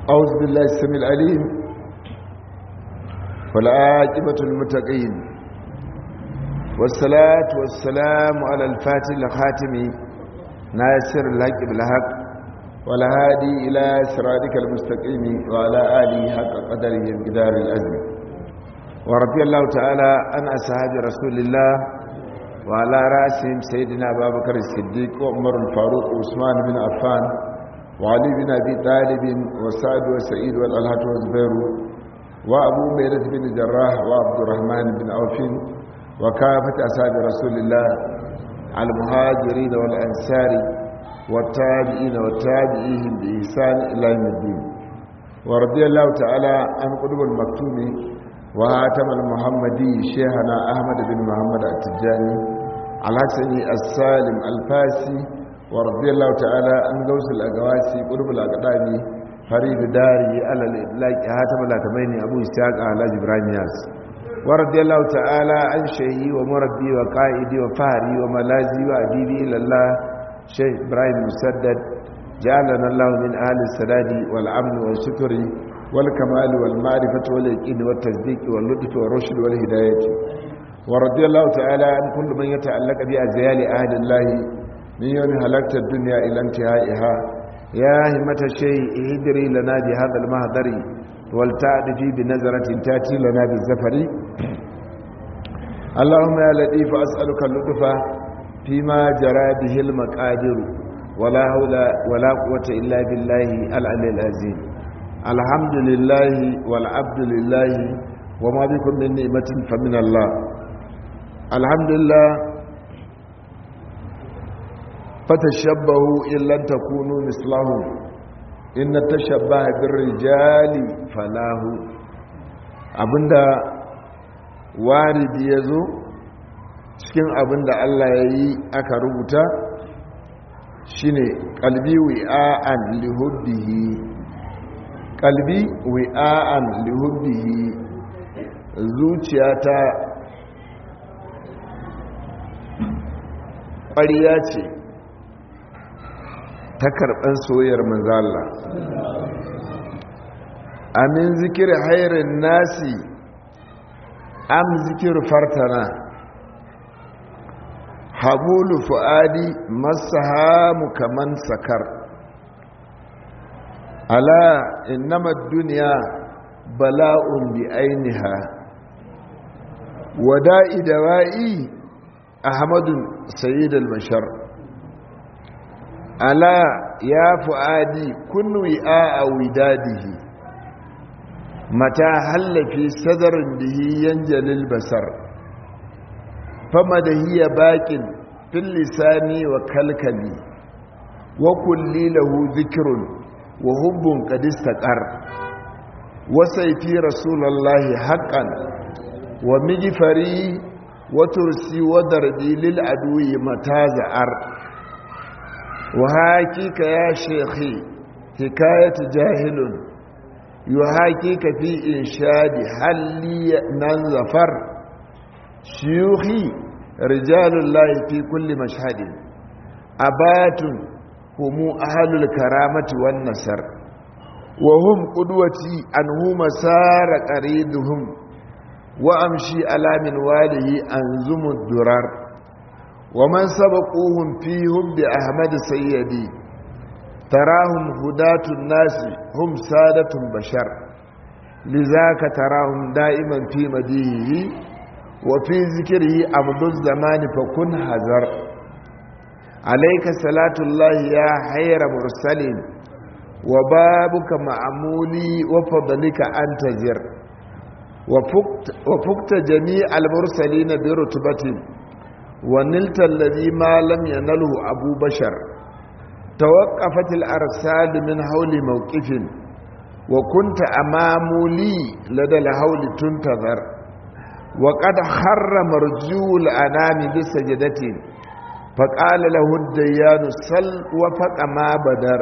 أعوذ بالله السميع العليم والعاقبة المتقين والصلاة والسلام على الفاتح الخاتم ناصر الحق بالحق والهادي إلى صراطك المستقيم وعلى آله حق قدره الجدار الأزم ورضي الله تعالى عن أصحاب رسول الله وعلى رأسهم سيدنا أبا بكر الصديق وعمر الفاروق وعثمان بن عفان وعلي بن أبي طالب وسعد وسعيد والألهة والزبير وأبو ميرة بن جراح وعبد الرحمن بن عوف وكافة أصحاب رسول الله المهاجرين والأنصار والتابعين والتابعيهم بإحسان إلى يوم الدين ورضي الله تعالى عن قلوب المكتوم وهاتم المحمدي شيخنا أحمد بن محمد التجاني الحسني السالم الفاسي ورضي الله تعالى عن غوث الأقواسي قلوب الأقدامي فريد داري على الإطلاق هاتم الأتمين أبو إسحاق على جبران ياس ورضي الله تعالى عن شيخي ومربي وقائدي وفهري وملازي وأديبي إلى الله شيخ إبراهيم مسدد جعلنا الله من أهل السداد والأمن والشكر والكمال والمعرفة واليقين والتصديق واللطف والرشد والهداية ورضي الله تعالى عن كل من يتعلق بأزيال أهل الله من يوم هلكت الدنيا إلى انتهائها يا همة الشيء اهدري لنا بهذا المهدر والتعدفي بنظرة تاتي لنا بالزفر اللهم يا لطيف أسألك اللطف فيما جرى به المقادر ولا حول ولا قوة إلا بالله العلي العظيم الحمد لله والعبد لله وما بكم من نعمة فمن الله الحمد لله فتشبهوا إن لن تكونوا مثلهم إن تشبه بالرجال فلاه abinda waridi ya zo cikin abinda Allah ya yi aka rubuta shine kalbi wi'a'an lihubbihi kalbi wi'a'an lihubbihi zuciyata ƙwariya ce ta karɓar soyayyar manzala amin zikir hairin nasi am zikir fartana habulu fu'adi masahamu kaman sakar ala innama duniya bala'un bi ainiha wada'i dawa'i ahmadun sayyidul bashar ala ya fu'adi kun wi'a widadihi mata hallafi sadarin bihi yanjalil basar fama da hiya bakin fil lisani wa kalkali wa kulli lahu dhikrun wa hubbun qad istaqar wa sayfi rasulullahi haqqan wa mijfari wa tursi wa darbi lil adwi mataza'ar wa hakika ya shaykhi hikayat jahilun yuhakika fi inshadi halli nanzafar shiyuhi rijalullahi fi kulli mashhadin abatun humu ahlul karamati wan nasar wa hum qudwati anhu masara qariduhum wa amshi ala min walihi anzumud durar wa man sabaquhum fi hubbi ahmad sayyidi tarahum hudatun nasi hum sadatun bashar لذاك تراهم دائما في مديه وفي ذكره عبد الزمان فكن حذر عليك صلاة الله يا خير مرسل وبابك معمولي وفضلك أنتظر وفقت, وفقت جميع المرسلين برتبة ونلت الذي ما لم ينله أبو بشر توقفت الأرسال من حول موقف وكنت أمام لي لدى الهول تنتظر وقد خر مرجو الأنام بسجدة فقال له الديان صل وفق ما بدر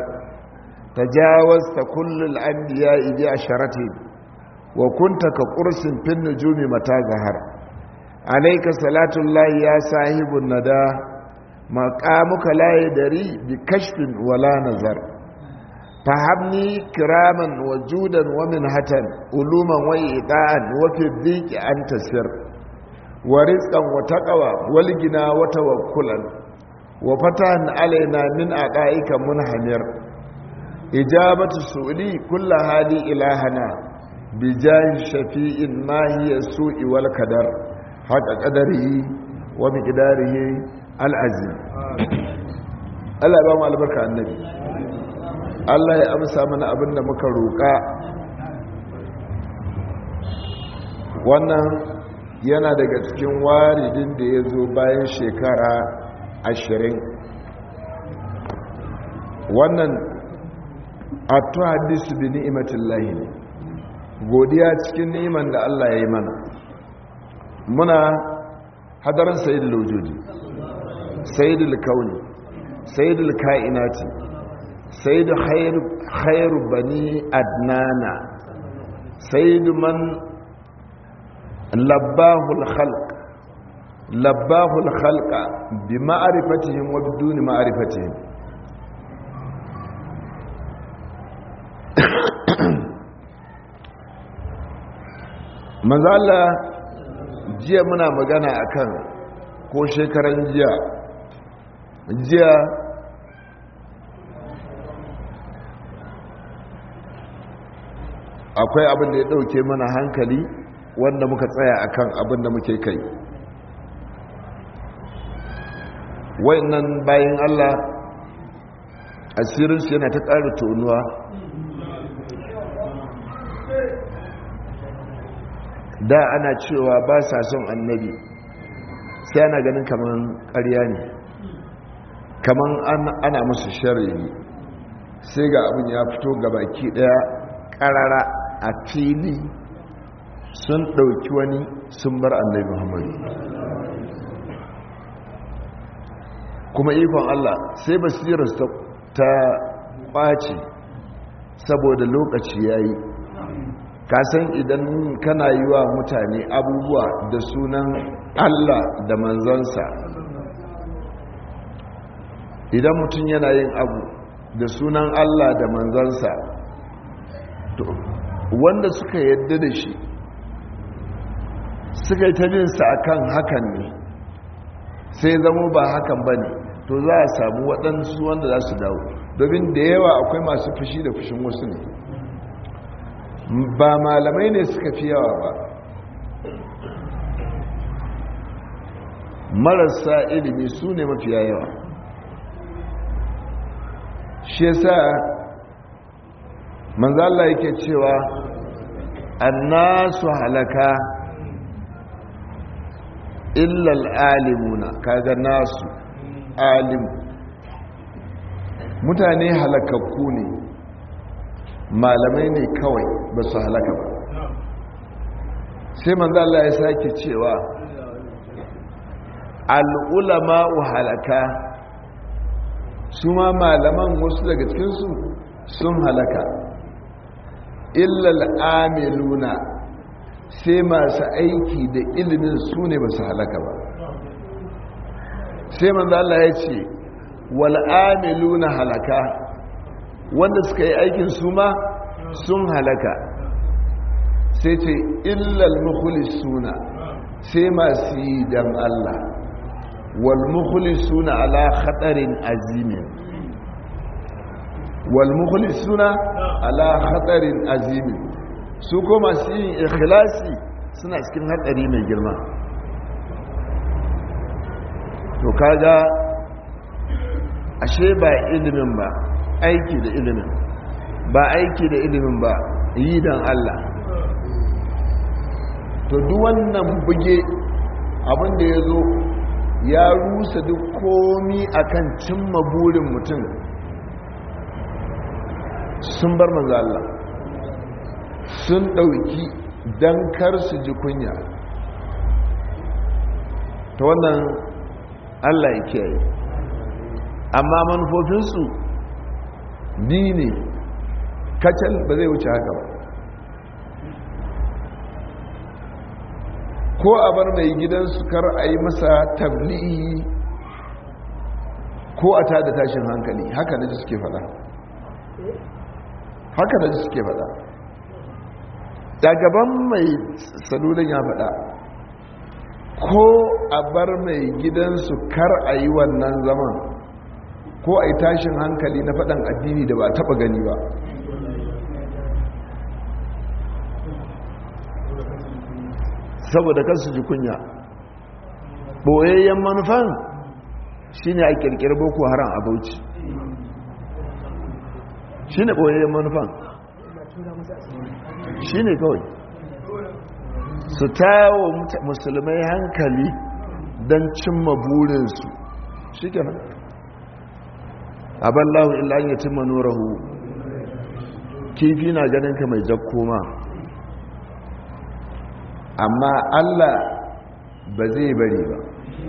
تجاوزت كل الأنبياء بعشرة وكنت كقرص في النجوم متى ظهر عليك صلاة الله يا صاحب الندى مقامك لا يدري بكشف ولا نظر fahamni kiraman wa judan wa minhatan uluman wa ida'an wa fi dhiki an tasir wa rizqan wa taqwa wal gina wa tawakkulan wa fatahan alaina min aqaika munhamir ijabatu su'li kullu hali ilahana bijahi shafi'in ma hiya su'i wal kadar haqa qadarihi wa miqdarihi al azim Allah ya ba mu albarka annabi Allah ya amsa mana abinda muka roƙa wannan yana daga cikin waridin da ya zo bayan shekara ashirin wannan a tuhaddisu bi ni'imatin lahi ne godiya cikin ni'iman da Allah ya yi mana muna hadarin sayidul wujudi sayidul kauni sayidul ka'inati sayyidu khairu bani adnana sayyidu man labbahul khalq labbahul khalqa bi ma'rifatihim wa biduni ma'rifatihim manzo Allah jiya muna magana akan ko shekaran jiya jiya akwai abin da ya dauke mana hankali wanda muka tsaya akan abin da muke kai wayannan bayan Allah asirinsu yana ta ƙara tonuwa da ana cewa ba sa son annabi sai ana ganin kaman ƙarya ne kaman ana musu shari'i sai ga abin ya fito gabaki ɗaya ƙarara a fili sun ɗauki wani sun bar annabi muhammadu kuma ikon Allah sai basirarsa ta ɓaci saboda lokaci ya yi kasan idan kana yi wa mutane abubuwa da sunan Allah da manzansa idan mutum yana yin abu da sunan Allah da manzansa to wanda suka yadda da shi suka yi ta jinsa a kan hakan ne sai zamo ba hakan ba ne to za a samu waɗansu wanda za su dawo domin da yawa akwai masu fushi da fushin wasu ne ba malamai ne suka fi yawa ba marasa ilimi su ne mafiya yawa shi yasa manzala yake cewa annasu halaka illal alimuna kaga nasu alim mutane halakakku ne malamai ne kawai ba su halaka ba sai manzo Allah ya sake cewa al'ulama'u halaka su ma malaman wasu daga cikinsu sun halaka illal amiluna sai masu aiki da ilimin su ne ba su halaka ba sai manzo Allah ya ce wal amiluna halaka wanda suka yi aikin su ma sun halaka sai ce illal mukhlisuna sai masu yi dan Allah wal mukhlisuna ala khatarin azimin wal mukhlisuna ala khatarin azimin su ko masu yin ikhlasi suna cikin hatsari mai girma to kaga ashe ba ilimin ba aiki da ilimin ba aiki da ilimin ba yi don Allah to duk wannan buge abinda ya zo ya rusa duk komi akan cimma burin mutum sun bar manzo Allah sun ɗauki don kar su ji kunya ta wannan Allah ya kiyaye amma manufofinsu bi ne kacal ba zai wuce haka ba ko a bar mai gidansu kar a yi masa tabli'i ko a tada tashin hankali haka na ji suke fada haka da suke faɗa gaban mai salulin ya faɗa ko a bar mai gidansu kar a yi wannan zaman ko a yi tashin hankali na faɗan addini da ba taɓa gani ba saboda kansu ji kunya ɓoyayyen manufan shi ne a ƙirƙiri boko haram a bauchi shi ne ɓoyayyen manufan shi ne kawai su tawo musulmai hankali don cimma burinsu shi kenan aballahu illa ya cimma nurahu kifi na ganin ka mai jakkoma amma allah ba zai bari ba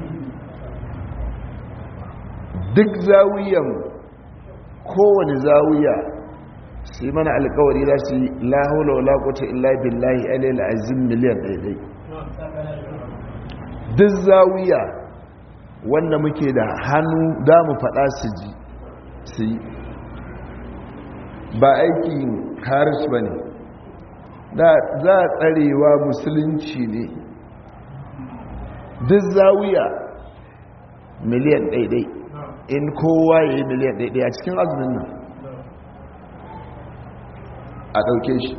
duk zawiyan kowane zawiya su yi mana alkawari za su yi lahaula wala kuta illa billahi alayhi azim miliyan ɗaiɗai duk zawiya wanda muke da hannu da mu faɗa su ji su yi ba aikin haris ba ne za a tsarewa musulunci ne duk zawiya miliyan ɗaiɗai in kowa ya yi miliyan ɗaiɗai a cikin azumin nan a ɗauke shi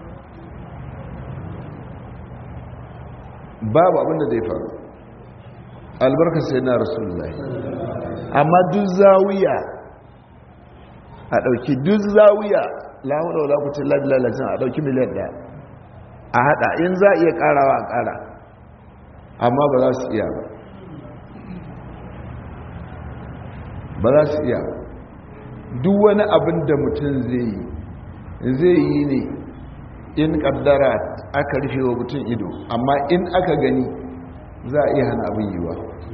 babu abinda zai faru albarka sai na rasulullahi amma duk zawiya a ɗauki duk zawiya lahuda wadda kucin labilalacin a ɗauki miliyan ɗaya a haɗa in za a iya ƙarawa a ƙara amma ba za su iya ba ba za su iya duk wani abin da mutum zai yi zai yi ne in kaddara aka rufe wa mutum ido amma in aka gani za a iya hana abin yiwa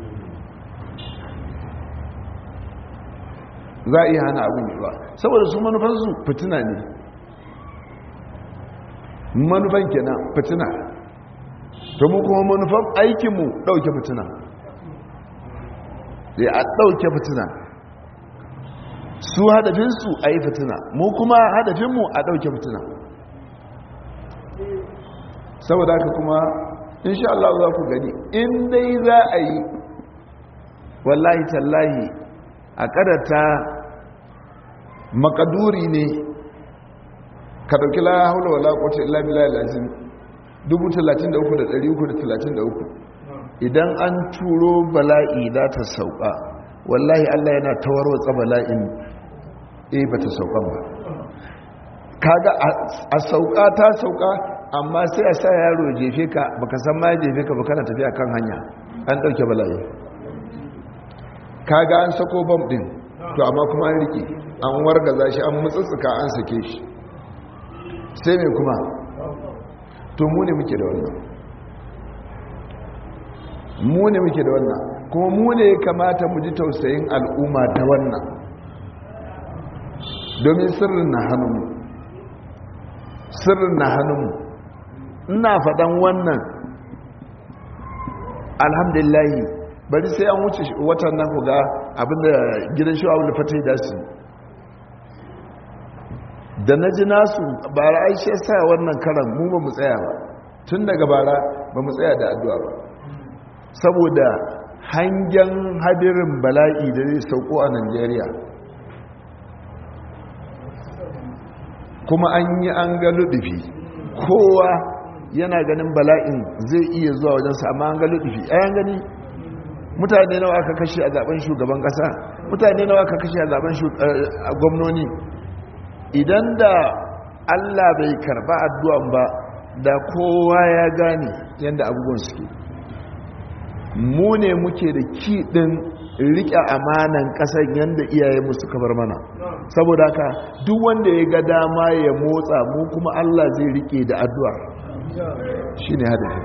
za a iya hana abin yiwa saboda su manufansu fitina ne manufan kenan fitina to mu kuma manufan aikinmu ɗauke fitina da a ɗauke fitina su hadafinsu a yi fitina mu kuma hadafinmu a ɗauke fitina saboda haka kuma insha Allah za ku gani in dai za a yi wallahi tallahi a kadata makaduri ne ka ɗauki la haula wala quwwata illa billahi lazim 33333 idan an turo bala'i za ta sauka wallahi Allah yana tawarwatsa bala'in eh ba ta sauka ba kaga a sauka ta sauka amma sai a sa yaro jefe ka baka san ma jefe ka baka na tafiya kan hanya an dauke bala'i kaga an sako bom din to amma kuma an rike an wargaza shi an mutsutsuka an sake shi sai me kuma to mu ne muke da wannan mu ne muke da wannan kuma mu ne ya kamata mu ji tausayin al'umma ta wannan domin sirrin na hannunmu sirrin na hannunmu ina faɗan wannan alhamdulillahi bari sai an wuce watan nan ku ga abinda gidan shi abu da fata da su da na ji nasu bara aishe sa wannan karan mu ba mu tsaya ba tun daga bara ba mu tsaya da addu'a ba saboda hangen hadirin bala'i da zai sauko a Najeriya kuma an yi an ga ludufi kowa yana ganin bala'in zai iya zuwa wajensa amma an ga ludufi ayan gani mutane nawa aka kashe a zaben shugaban kasa mutane nawa aka kashe a zaben gwamnoni idan da allah bai karba addu'an ba da kowa ya gane yadda abubuwan suke mu ne muke da kiɗin riƙe amanan ƙasar yadda iyayenmu suka bar mana saboda haka duk wanda ya ga dama ya motsa mu kuma Allah zai riƙe da addu'a shi ne hadafi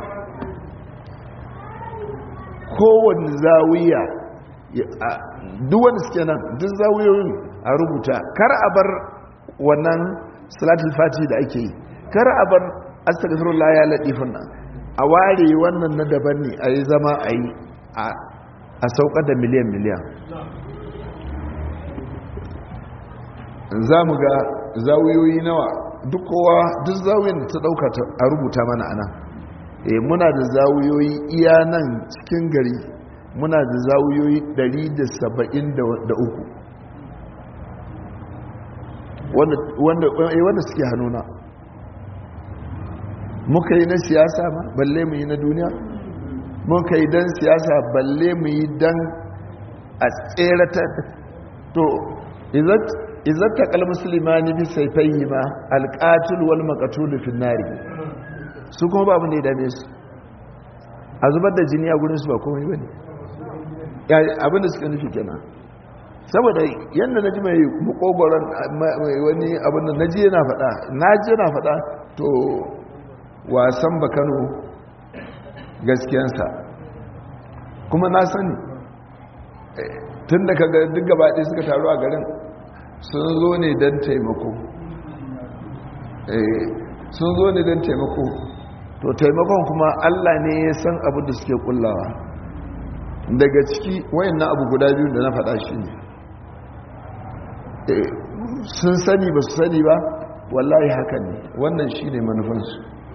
kowane zawiya duk wanda suke nan duk zawiyoyin a rubuta kar a bar wannan salatul fati da ake yi kar a bar astagfirullah ya laɗifin nan a ware wannan na daban ne a yi zama a yi a saukar da miliyan miliyan za mu ga zawiyoyi nawa duk kowa duk zawiyoyin da ta dauka a rubuta mana ana e muna da zawiyoyi iya nan cikin gari muna da zawiyoyi 173 wanda suke hannuna muka yi na siyasa ma balle mu yi na duniya muka yi don siyasa balle mu yi don a tserata to izatta kal musulmani bi saifaihi ma alqatul wal maqtul fi nari su kuma ba abin da ya dame su a zubar da jini a gurin su ba komai bane abin da suka nufi kenan saboda yadda na ji mai makogoron wani abin da na ji yana faɗa na ji yana faɗa to wasan bakano gaskiyansa kuma na sani tun da kaga duk gabaɗe suka taru a garin sun zo ne don taimako sun zo ne don taimako to taimakon kuma allah ne ya san abin da suke kullawa daga ciki wayannan abu guda biyu da na faɗa shi ne sun sani ba su sani ba wallahi haka ne wannan shi ne manufansu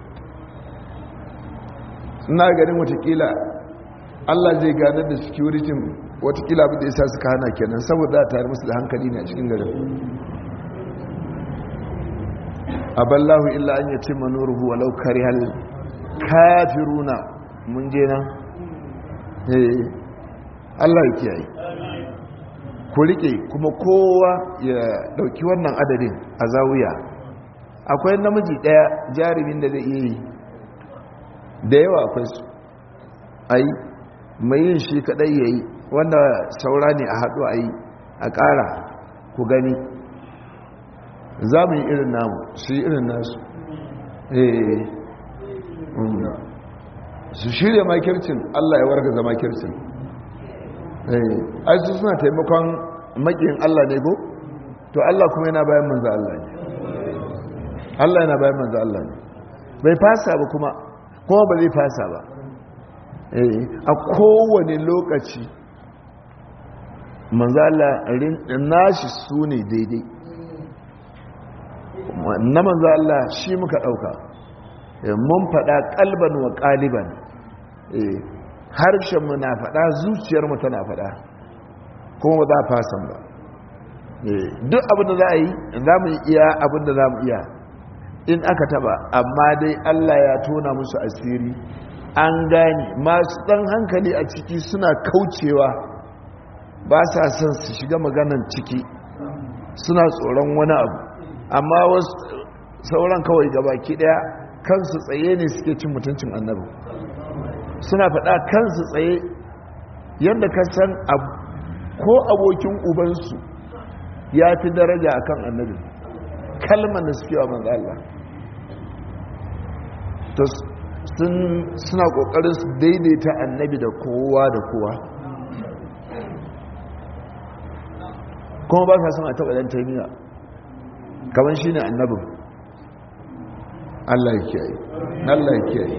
ina ganin watakila allah zai ganar da security watakila abin da ya sa suka hana kenan saboda tare musu da hankali ne a cikin garin aballahu illa an yace manuruhu walau karihal kafiruna mun je nan eh Allah ya kiyaye ku rike kuma kowa ya dauki wannan adadin a zawiya akwai namiji daya jarumin da zai iya yi da yawa akwai su ai mai yin shi kadai yayi wanda saura ne a haɗu a yi a ƙara ku gani za mu yi irin namu su yi irin nasu su shirya makircin allah ya warga zama kircin ai su suna taimakon makin allah ne ko to allah kuma yana bayan manzo allah ne allah yana bayan manzo allah ne bai fasa ba kuma kuma ba zai fasa ba a kowane lokaci manzala nashi su ne daidai na manzala shi muka ɗauka mun faɗa ƙalban wa ƙaliban harshenmu na faɗa zuciyarmu tana faɗa kuma ba za a fasan ba duk abinda za a yi za mu iya abinda za mu iya in aka taba amma dai allah ya tona musu asiri an gane masu ɗan hankali a ciki suna kaucewa ba sa son su shiga maganan ciki suna tsoron wani abu amma wasu sauran kawai gabaki daya kansu tsaye ne suke cin mutuncin annabi suna faɗa kansu tsaye yadda ka san ko abokin ubansu ya fi daraja a kan annabi kalmar da suke wa manzo Allah suna ƙoƙarin su daidaita annabi da kowa da kowa kuma ba sa son a taɓa ɗan taimiya kamar shi ne annabin Allah ya kiyaye Allah ya kiyaye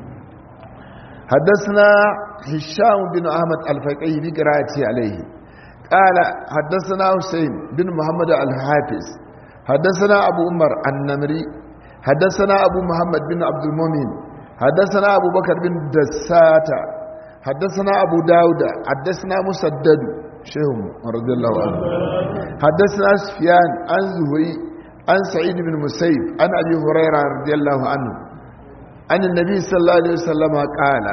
حدثنا هشام بن أحمد الفقيه بقراءته عليه قال حدثنا حسين بن محمد الحافظ حدثنا أبو عمر النمري حدثنا أبو محمد بن عبد المؤمن حدثنا أبو بكر بن دساتة حدثنا أبو داود حدثنا مسدد شيخ رضي الله عنه حدثنا سفيان عن زهري عن سعيد بن مسيب عن أبي هريرة رضي الله عنه عن النبي صلى الله عليه وسلم قال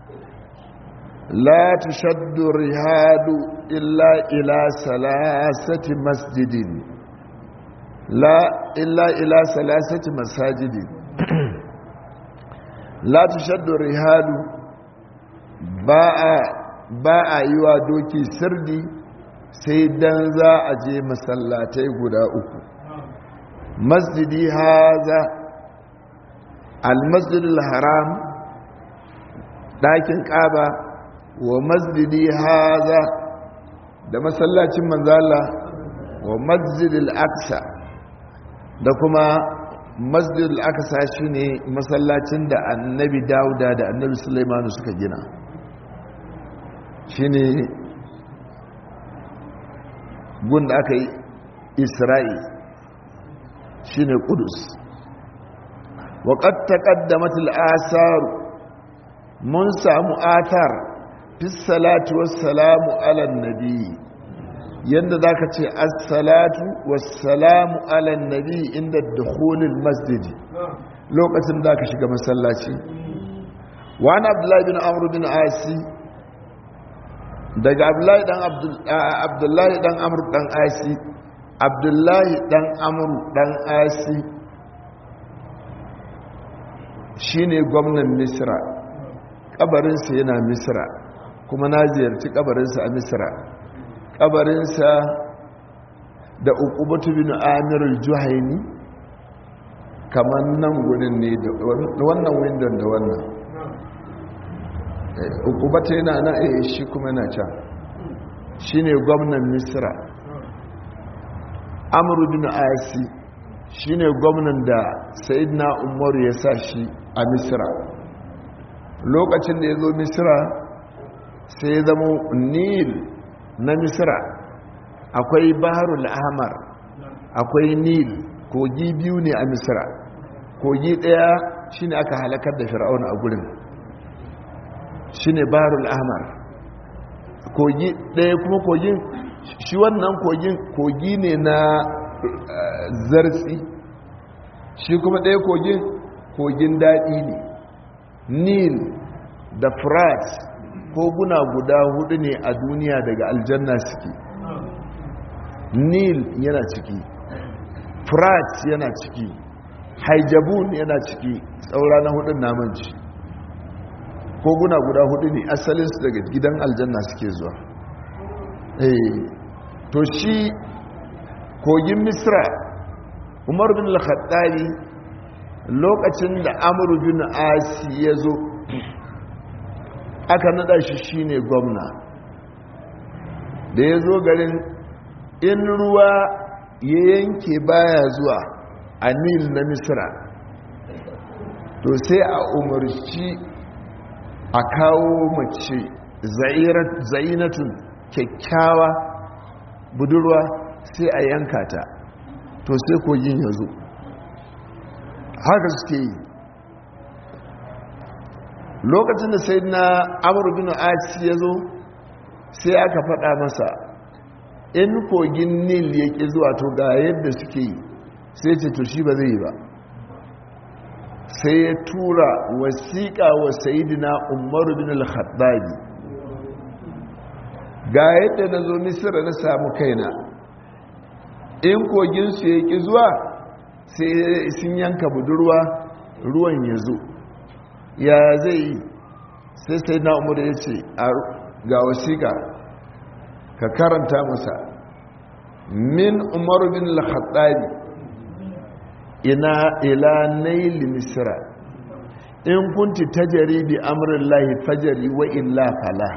لا تشد الرهاد إلا إلى ثلاثة مسجد لا إلا إلى ثلاثة مساجد لا تشد الرهاد باء باء يوا دوكي سردي sai dan za a je masallatai guda uku masjidi haza almasjidul haram ɗakin ƙaba wa masjidi haza da masallacin manzala wa masjidul aksa da kuma masjidul aksa shine masallacin da annabi dauda da annabi sulaimanu suka gina shine gun da aka yi isra'i shine kudus waƙad taƙaddamat al'asar mun samu atar fi salatu wassalamu alan nabi yadda za ka ce assalatu wassalamu alan nabi inda dukhulil masjidi lokacin da ka shiga masallaci wani abdullahi bin amur bin asi daga abdullahi dan abdullahi dan amur dan asi abdullahi dan amur dan asi shine gwamnan misra kabarinsa yana misra kuma na ziyarci kabarinsa a misra kabarinsa da ukubatu bin amirul juhaini kamar nan gudun ne da wannan windon da wannan ukubatu yana na a shi kuma na can shi ne gwamnan misra amuru bin asi shi ne gwamnan da sayidina umaru ya sa shi a misra lokacin da ya zo misra sai ya zama nil na misra akwai baharul ahmar akwai nil kogi biyu ne a misra kogi daya shine aka halakar da fir'auna a gurin shine baharul ahmar kogi daya kuma kogin shi wannan kogin kogi ne na zartsi shi kuma daya kogin kogin daɗi ne nil da frat koguna guda hudu ne a duniya daga aljanna suke nil yana ciki frat yana ciki haijabun yana ciki tsaura na hudun namanci koguna guda hudu ne asalinsu daga gidan aljanna suke zuwa to shi kogin misra umar bin al-khattabi lokacin da amur bin asi ya zo aka nada shi shine gwamna da ya zo garin in ruwa ya yanke baya zuwa a nil na misra to sai a umarci a kawo mace zainatun kyakkyawa budurwa sai a yanka ta to sai kogin ya zo haka suke yi lokacin da sai na amur bin asi ya zo sai aka faɗa masa in kogin nil ya ƙi zuwa to ga yadda suke yi sai ce to shi ba zai yi ba sai ya tura wasiƙa wa sayidina umaru bin al-khattabi ga yadda na zo misira na samu kaina in koginsu ya ƙi zuwa sai sun yanka budurwa ruwan ya zo ya zai yi sai sai na umaru ya ce ga wasiƙa ka karanta masa min umaru bin al-khattabi ina ila naili misra in kunti tajari bi amrin lahi fajari wa illa fala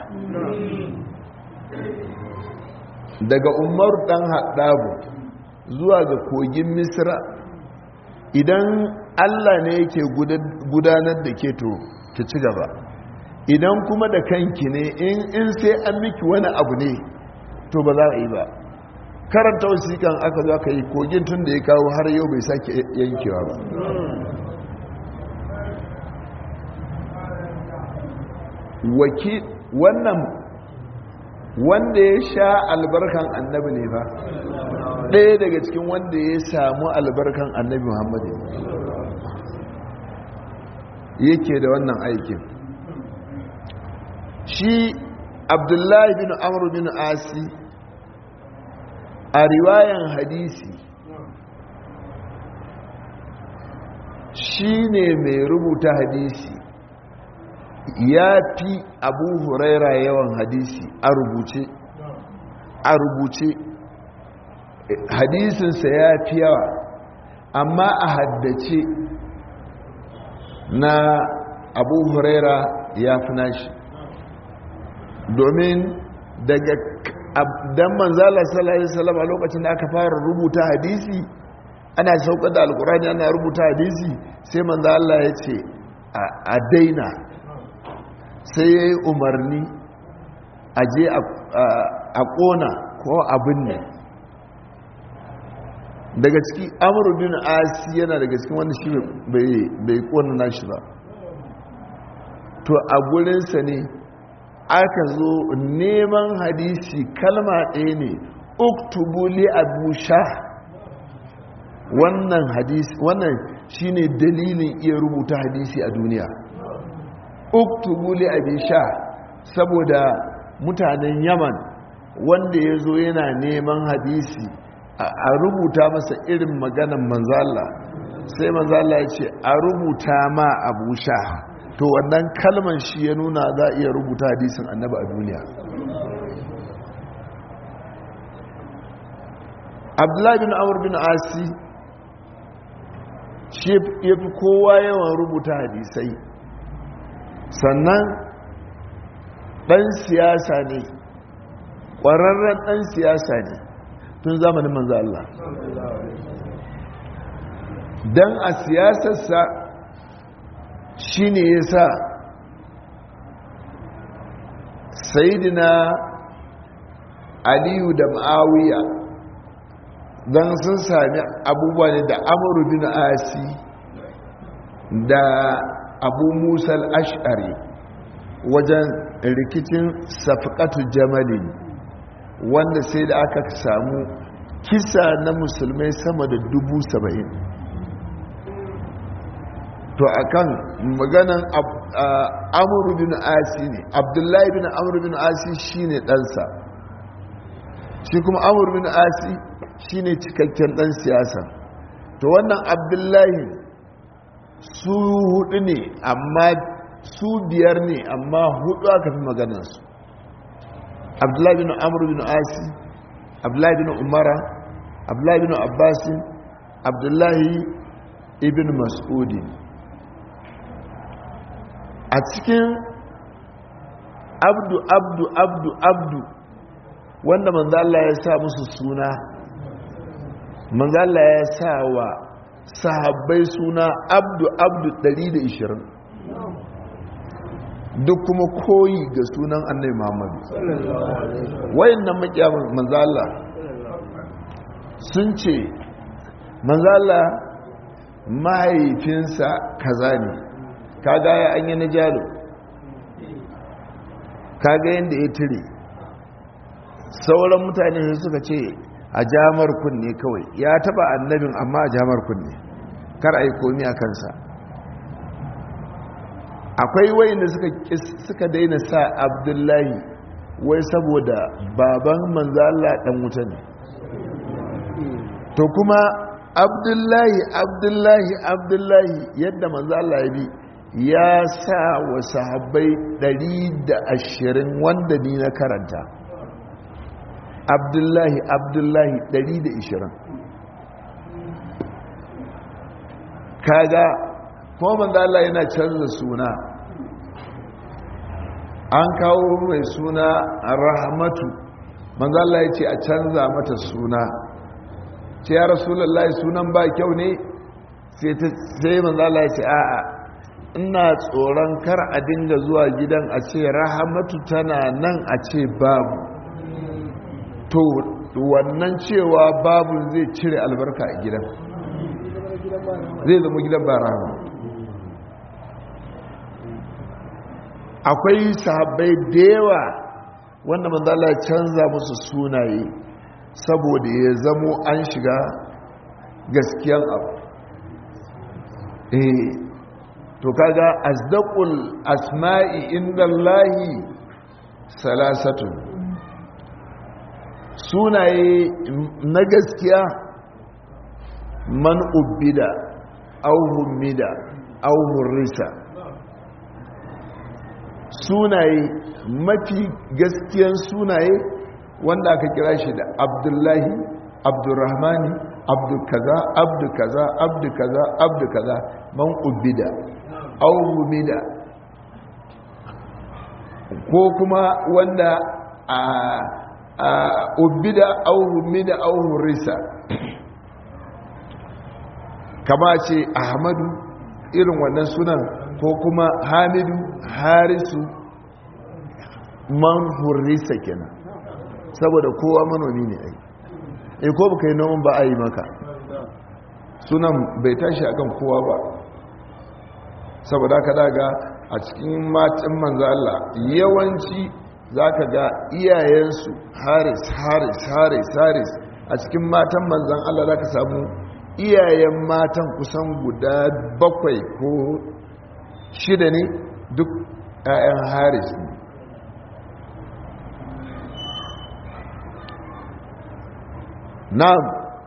daga umaru dan haɗabu zuwa ga kogin misra idan allah ne yake gudanar da ke to ki ci gaba idan kuma da kanki ne in sai an miki wani abu ne to ba za a yi ba karanta wasiƙan aka zo aka yi kogin tun da ya kawo har yau bai sake yankewa ba waki wannan wanda ya sha albarkan annabi ne ba ɗaya daga cikin wanda ya samu albarkan annabi muhammadu yake da wannan aikin shi abdullahi bin amur bin asi a riwayan hadisi shi ne mai rubuta hadisi ya fi abu huraira yawan hadisi a rubuce a rubuce hadisinsa ya fi yawa amma a haddace na abu huraira ya fi nashi domin daga dan manzala sallallahu alaihi wasallam a lokacin da aka fara rubuta hadisi ana saukar da alkurani ana rubuta hadisi sai manzo Allah ya ce a daina sai ya yi umarni a je a kona ko abin ne daga ciki amuru bin asi yana daga cikin wanda shi bai kona nashi ba to a gurinsa ne aka zo neman hadisi kalma ɗaya ne uktubuli abu sha wannan hadisi wannan shine dalilin iya rubuta hadisi a duniya uktubuli abu sha saboda mutanen yaman wanda ya zo yana neman hadisi a rubuta masa irin maganan manzala sai manzala ya ce a rubuta ma abu sha to wannan kalman shi ya nuna za a iya rubuta hadisin annaba a duniya abdullahi bin amur bin asi shi ya fi kowa yawan rubuta hadisai sannan ɗan siyasa ne ƙwararren ɗan siyasa ne tun zamanin manzo Allah don a siyasarsa shi ne ya sa sayidina aliyu da ma'awiya don sun sami abubuwa ne da amuru bin asi da abu musal ash'ari wajen rikicin safkatu jamali wanda sai da aka samu kisa na musulmai sama da dubu saba'in to akan maganan amuru bin asi ne abdullahi bin amuru bin asi shine ɗansa shi kuma amuru bin asi shine cikakken ɗan siyasa to wannan abdullahi su hudu ne amma su biyar ne amma hudu aka fi maganansu abdullahi bin amuru bin asi abdullahi bin umara abdullahi bin abbasin abdullahi ibn mas'udi a cikin abdu abdu abdu abdu wanda manzo Allah ya sa musu suna manzo Allah ya sa wa sahabbai suna abdu abdu 120 duk kuma koyi ga sunan annabi Muhammad wayannan makiyaman manzo Allah sun ce manzo Allah mahaifinsa kaza ne kaga ya an yi na jalo kaga yadda ya tire sauran mutane suka ce a jamar kunne kawai ya taba annabin amma a jamar kunne kar a yi komi a kansa akwai wayanda suka suka daina sa abdullahi wai saboda baban manzala dan wuta ne to kuma abdullahi abdullahi abdullahi yadda manzala ya bi ya sa wa sahabbai 120 wanda ni na karanta abdullahi abdullahi 120 kaga kuma manzo Allah yana canza suna an kawo mai suna rahmatu manzo Allah ya ce a canza mata suna ce ya rasulullahi sunan ba kyau ne sai manzo Allah ya ce a'a ina tsoron kar a dinga zuwa gidan a ce rahamatu tana nan a ce babu to wannan cewa babu zai cire albarka a gidan zai zama gidan ba rahama akwai sahabbai da yawa wanda manzala ya canza musu sunaye saboda ya zamo an shiga gaskiyan abu eh to kaga asdaqul asma'i indallahi salasatun sunaye na gaskiya man ubbida aw humida aw hurrisa sunaye mafi gaskiyan sunaye wanda aka kira shi da abdullahi abdurrahmani abdu kaza abdu kaza abdu kaza abdu kaza man ubbida aw humida ko kuma wanda a ubbida aw humida aw hurrisa kama ce ahmadu irin wannan sunan ko kuma hamidu harisu man hurrisa kenan saboda kowa manomi ne ai e ko baka yi noman ba a yi maka sunan bai tashi akan kowa ba saboda ka daga a cikin matan manzo Allah yawanci zaka ga iyayensu haris haris haris haris a cikin matan manzan Allah zaka samu iyayen matan kusan guda bakwai ko shida ne duk 'ya'yan haris ne na'am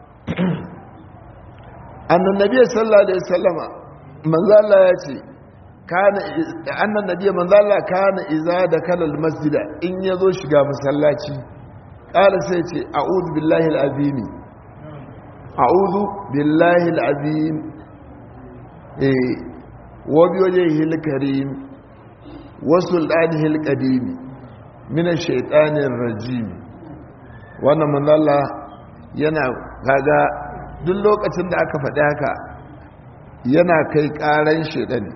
annan nabi sallallahu alaihi wasallama manzo Allah ya ce kana annan nabi manzo Allah kana iza da kalal masjida in yazo shiga masallaci qala sai ce a'udhu billahi alazim a'udhu billahi alazim eh wa bi wajhihi alkarim wa sultanihi alqadim min ash-shaytanir rajim wannan manzo Allah yana kaga duk lokacin da aka faɗi haka yana kai ƙaran shaidani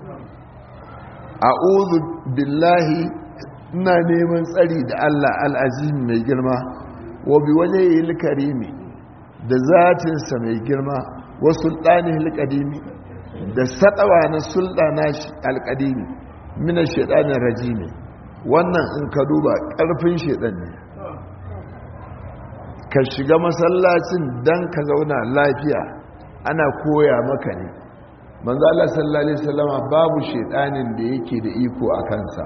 a billahi ina neman tsari da allah al'azim mai girma wa bi waje yi karimi da zatinsa mai girma wa sultani hilkadimi da saɗawa na sultana alkadimi mina shaidanin rajimi wannan in ka duba ƙarfin shaidan ne ka shiga masallacin don ka zauna lafiya ana koya maka ne manzo Allah sallallahu alaihi wasallama babu shedanin da yake da iko a kansa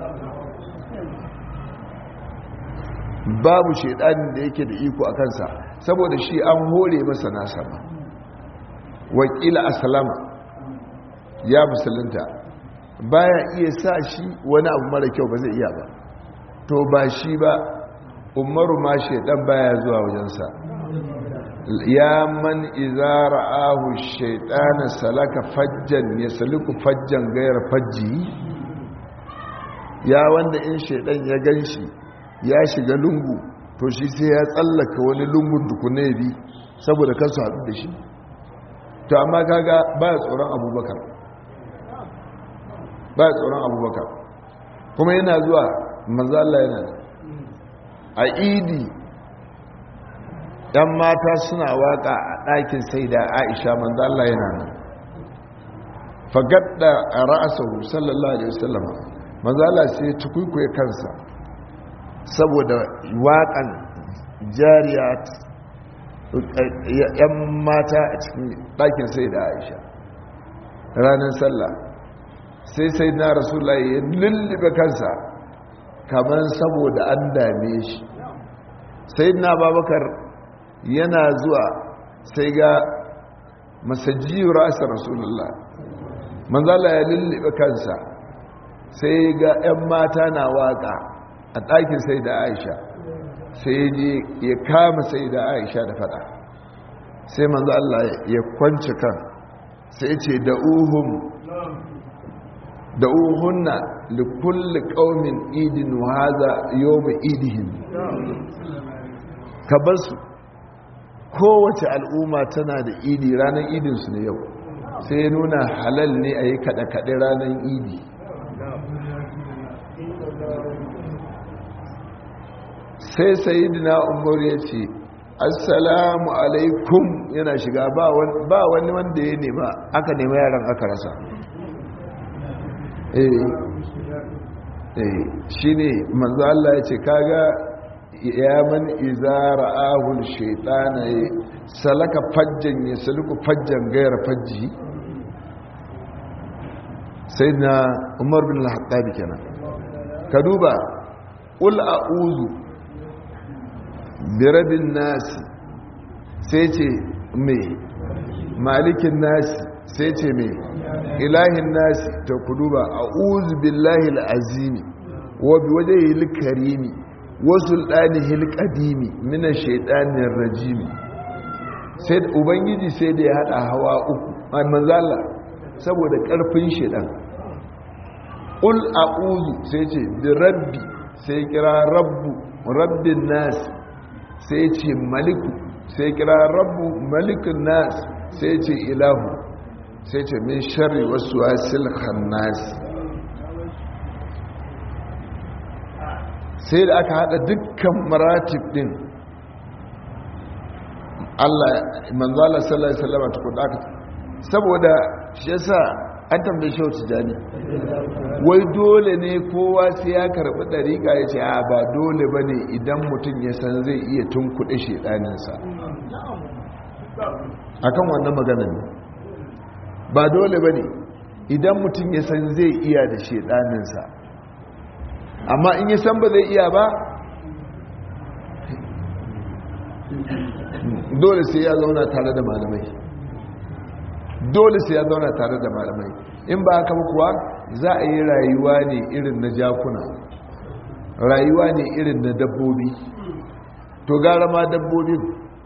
babu shedanin da yake da iko a kansa saboda shi an hore masa nasa ba wakila aslama ya musulunta baya iya sa shi wani abu mara kyau ba zai iya ba to ba shi ba umaru ma shaidan baya zuwa wajensa ya man iza ra'ahu shaitana salaka fajjan ya saliku fajjan gayar fajji ya wanda in shaidan ya ganshi ya shiga lungu to shi sai ya tsallaka wani lungun dukune bi saboda kansu haɗu da shi to amma kaga baya tsoron abubakar baya tsoron abubakar kuma yana zuwa manzala yana da a idi yan mata suna waka a ɗakin sai da aisha manzala yana nan fagadda a ra'asahu sallallahu alaihi wasallama manzala sai tukwikwaye kansa saboda waƙan jariya yan mata a cikin ɗakin sai da aisha ranar sallah sai sai na rasulullah ya lullube kansa kamar saboda an dame shi sai na babakar yana zuwa sai ga masajiyu rasa rasulullah manzala ya lullube kansa sai ga 'yan mata na waka a ɗakin sai da aisha sai je ya kama sai da aisha da fada sai manzo Allah ya kwanci kan sai ce da uhum da uhunna likulli qaumin idin wa hadha yawm idihim ka basu kowace al'umma tana da idi ranar idin su ne yau sai ya nuna halal ne a yi kaɗe-kaɗe ranar idi sai sayidina umar ya ce assalamu alaikum yana shiga ba wani wanda ya nema aka nema yaran aka rasa shi ne manzo Allah ya ce kaga ya man izara ahul shaitana ya salaka fajjan ya saluku fajjan gayar fajji sai na umar bin al-hattabi kenan ka duba ul a'udhu birabin nasi sai ce mai malikin nasi sai ce mai ilahin nasi ta kudu ba a uzu billahi al'azimi wa bi waje yi karimi wasu ɗani hilƙadimi mina shaiɗanin rajimi sai ubangiji sai da ya haɗa hawa uku a manzala saboda ƙarfin shaiɗan ul a uzu sai ce bi rabbi sai kira rabbu rabbin nasi sai ce maliku sai kira rabbu malikun nas sai ce ilahu sai ce min shari wasu wasil khannas sai da aka hada dukkan maratib din Allah manzala sallallahu alaihi wasallam tukun aka saboda shi yasa an tambaye shi wata jani wai dole ne kowa sai ya karbi dariƙa ya ce a ba dole ba ne idan mutum ya san zai iya tunkuɗe shedaninsa a kan wannan magana ne ba dole ba ne idan mutum ya san zai iya da shedaninsa amma in ya san ba zai iya ba dole sai ya zauna tare da malamai dole sai ya zauna tare da malamai in ba haka kuwa za a yi rayuwa ne irin na jakuna rayuwa ne irin na dabbobi to gara ma dabbobin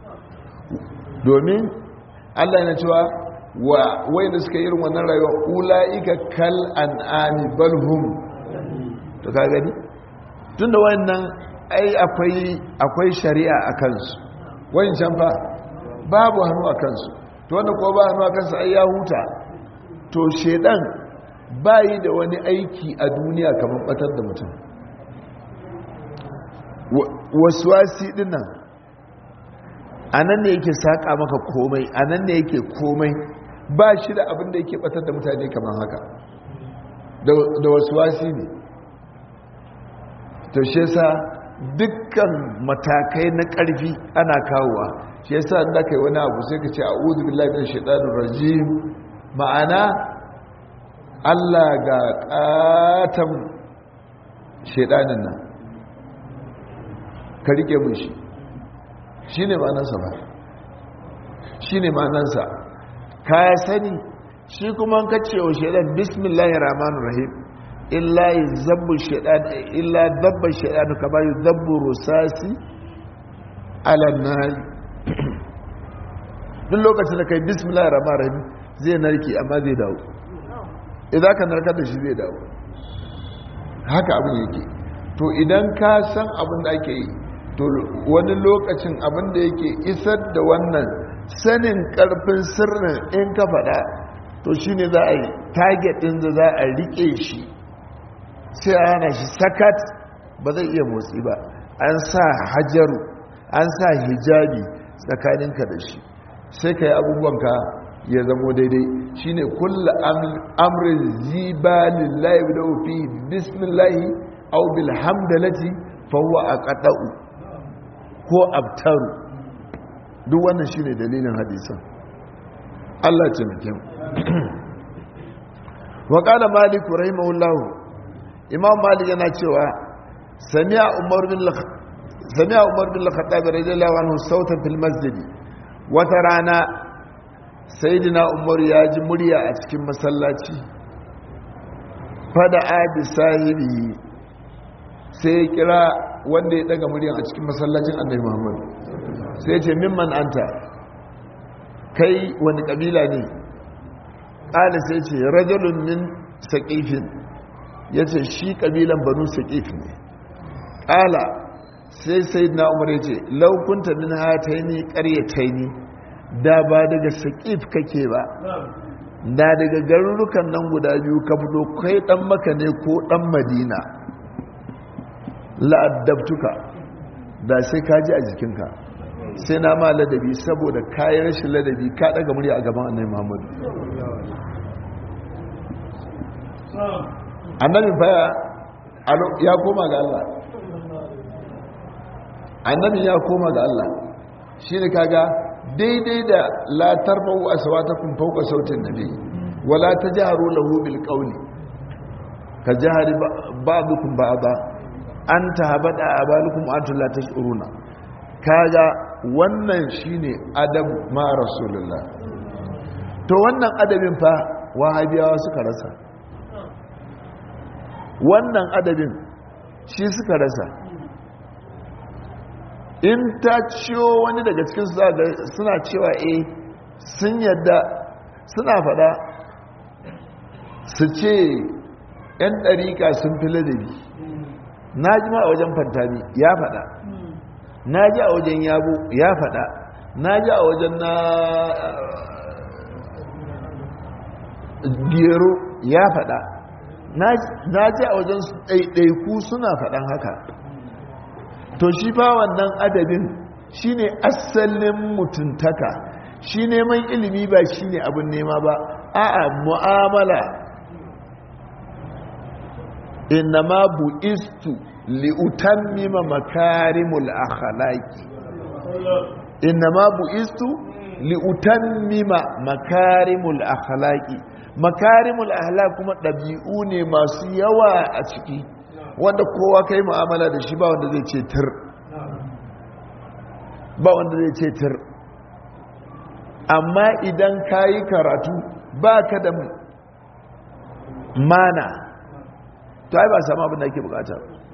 domin allah yana cewa wa wai da suka irin wannan rayuwa ula'ika kal an'ami balhum to ka gani tun da wannan ai akwai shari'a a kansu wayin can fa babu hannu a kansu to wanda ko ba hannu a kansu ai ya huta to shedan bayi da wani aiki a duniya kamar batar da mutum wasuwasi dinnan a nan ne yake saƙa maka komai a nan ne yake komai ba shi da abin da yake batar da mutane kamar haka da wasuwasi ne to shi yasa dukkan matakai na ƙarfi ana kawowa shi yasa da kai wani abu sai ka ce a'udhu billahi minash shaitanir rajim ma'ana Allah ga katan shaitanin nan ka rike mun shi shine ma'anarsa ba shine ma'anarsa ka sani shi kuma ka ce wa shaitan bismillahir rahmanir rahim illa yuzabbu shaitan illa dabba shaitan kama yuzabbu rusasi ala nar duk lokacin da kai bismillahir rahmanir rahim zai narki amma zai dawo idan ka narkar da shi zai dawo haka abin yake to idan ka san abin da ake yi to wani lokacin abin da yake isar da wannan sanin karfin sirrin in ka faɗa to shine za a yi target din da za a rike shi sai a hana shi sakat ba zai iya motsi ba an sa hajaru an sa hijabi tsakaninka da shi sai ka yi abubuwanka ya zamo daidai shi ne kulla amrin zibalin layi da ofi bismillahi au bilhamdalati fawwa a kaɗa'u ko abtaru duk wannan shi ne dalilin hadisan Allah ce mutum wa ƙala maliku rahimahullahu imam malik yana cewa sami'a umar bin sami'a umar bin al-khattab radiyallahu anhu sautan fil masjid wata rana sayyidina umar ya ji murya a cikin masallaci fada abi sahibi sai ya kira wanda ya daga muryan a cikin masallacin annabi muhammad sai ya ce mimman anta kai wani kabila ne ƙala sai ce rajulun min saƙifin ya ce shi ƙabilan banu saƙif ne ƙala sai sai na umar ya ce laukunta min hataini ƙaryataini da ba daga saƙif kake ba da daga garurukan nan guda biyu ka fito kai ɗan maka ne ko ɗan madina la'addabtuka da sai ka ji a jikinka sai na ma ladabi saboda kayan rashin ladabi ka ɗaga murya a gaban annai muhammadu annabin faya ya koma ga Allah annabin ya koma ga Allah shi ne kaga daidai da latar bau a sawata kun fauka sautin nabi wala ta jaharu lahu bil qawli ka jahari ba'dukum ba'da an tahabada abalukum antum la tash'uruna kaga wannan shine adab ma rasulullah to wannan adabin fa wahabiyawa suka rasa wannan adabin shi suka rasa in ta ciyo wani daga cikin suna cewa eh sun yadda suna fada su ce 'yan ɗarika sun fi ladabi na ji ma a wajen fantami ya fada na ji a wajen yabo ya fada na ji a wajen na gero ya fada na ji a wajen ɗaiɗaiku suna faɗan haka to shi fa wannan adabin shine asalin mutuntaka shi neman ilimi ba shine abin nema ba a'a mu'amala innama bu'istu li'utammima makarimul akhlaqi innama bu'istu li'utammima makarimul akhlaqi makarimul akhlaq kuma dabi'u ne masu yawa a ciki wanda kowa kai mu'amala da shi ba wanda zai ce tir ba wanda zai ce tir amma idan kayi karatu ba ka da mana to ai ba samu abin da ake bukata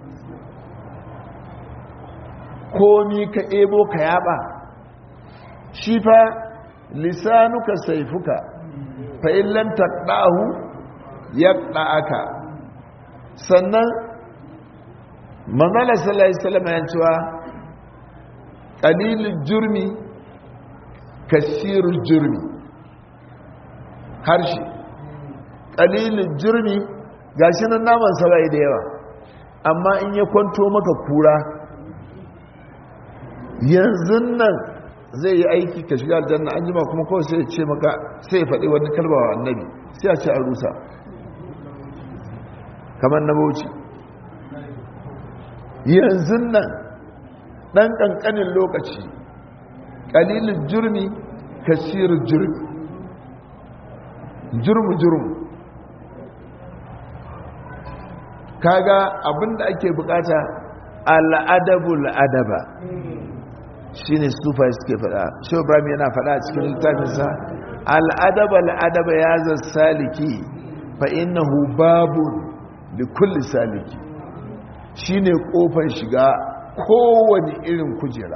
komi ka ebo ka yaba shi fa lisanuka saifuka fa illam taqdahu yaqda'aka sannan manzala sallallahu alaihi wasallam ya cewa qalilul jurmi kasirul jurmi harshe qalilul jurmi gashi nan naman sa bai da yawa amma in ya kwanto maka kura yanzu nan zai yi aiki ka shiga aljanna an jima kuma kawai sai ya ce maka sai ya faɗi wani kalba wa annabi sai a ce a rusa kamar na bauchi yanzu nan ɗan ƙanƙanin lokaci ƙalilin jurmi kasirin jurmi jurmu-jurmu kaga abinda ake bukata al'adabul adaba shi ne sufa suke fada shi ibrahim yana fada a cikin littafinsa al'adaba al'adaba ya zan saliki fa innahu babun da kulli saliki shi ne kofar shiga kowane irin kujera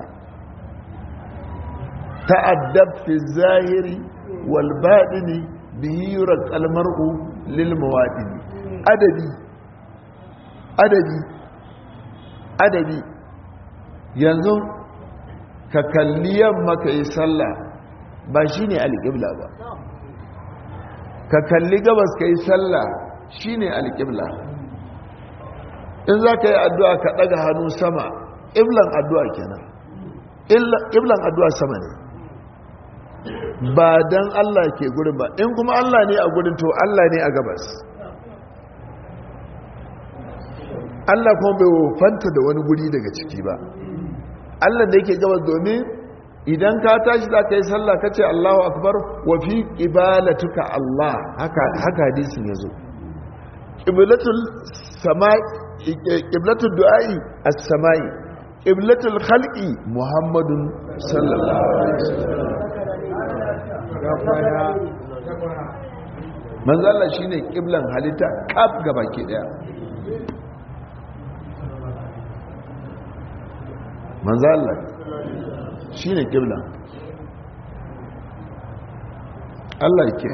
ta'addab fi zahiri wal baɗini bihi yurar kalmar'u lil mawaɗini adabi adabi adabi yanzu ka kalli yamma ka yi sallah ba shi ne alƙibla ba ka kalli gabas ka yi sallah shi ne alƙibla in za ka yi addu'a ka ɗaga hannu sama ƙiblan addu'a kenan ƙiblan addu'a sama ne ba don Allah ke gurin ba in kuma Allah ne a gurin to Allah ne a gabas Allah kuma bai wofanta da wani guri daga ciki ba Allah da yake gabas domin idan ka tashi za ka yi sallah ka ce Allahu akbar wa fi ibalatuka Allah haka haka hadisin yazo qiblatul samai qiblatul du'ai as-samai qiblatul khalqi muhammadun sallallahu alaihi wasallam manzo Allah shine qiblan halitta kaf gabaki daya manzo Allah shine qiblan Allah yake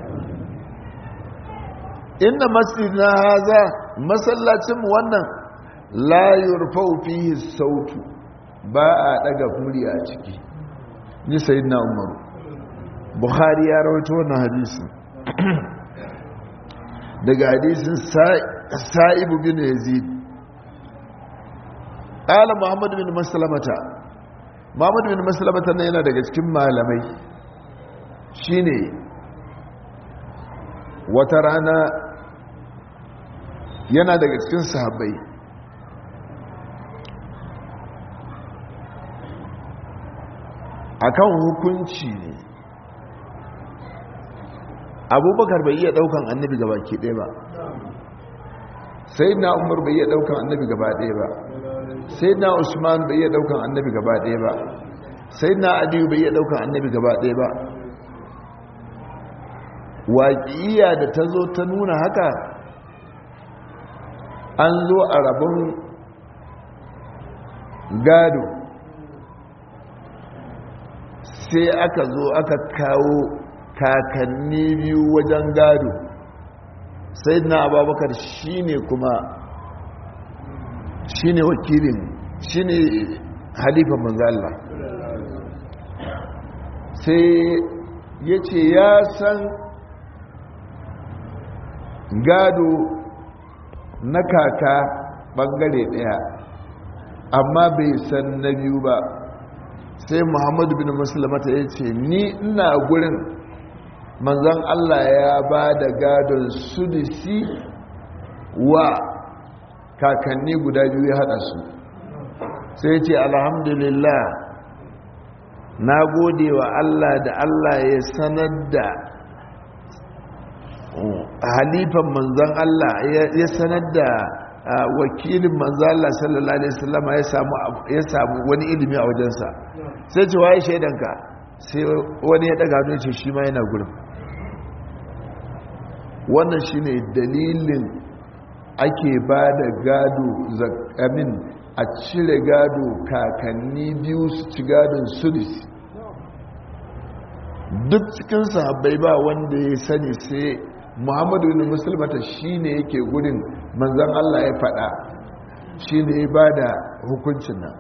inna masjidna haza masallacin mu wannan la yurfau fihi sautu ba a daga murya a ciki ni sayyidina Umar Bukhari ya rawaito wannan hadisi daga hadisin Sa'ib bin Yazid ƙala muhammad bin masalamata muhammad bin masalamata na yana daga cikin malamai shine wata rana yana daga cikin sahabbai akan hukunci ne abubakar bai iya daukan annabi gaba ke ɗaya ba sai na umar bai iya daukan annabi gaba ɗaya ba sai na usman bai iya daukan annabi gaba ɗaya ba sai na aliyu bai iya daukan annabi gaba ɗaya ba waƙiya da ta zo ta nuna haka an zo a rabon gado sai aka zo aka kawo kakanni biyu wajen gado sai na ababakar shi ne kuma shi ne wakilin shi ne halifan manzala sai ya ce ya san gado na kaka bangare daya amma bai san na biyu ba sai muhammadu bin musulmata ya ce ni ina gurin manzan allah ya ba da gadon sudisi wa kakanni guda biyu ya hada su sai ce alhamdulillah na gode wa allah da allah ya sanar da halifan manzan allah ya sanar da wakilin manzan allah sallallahu alaihi wasallama ya samu wani ilimi a wajensa sai ce waye shaidanka sai wani ya daga hannun ce shi ma yana gurin wannan shine dalilin ake ba da gado zakamin a cire gado kakanni biyu su ci gadon sudis duk cikin sahabbai ba wanda ya sani sai muhammadu ne musulmata shi ne yake gudun manzan allah ya fada shi ne ya ba da hukuncin nan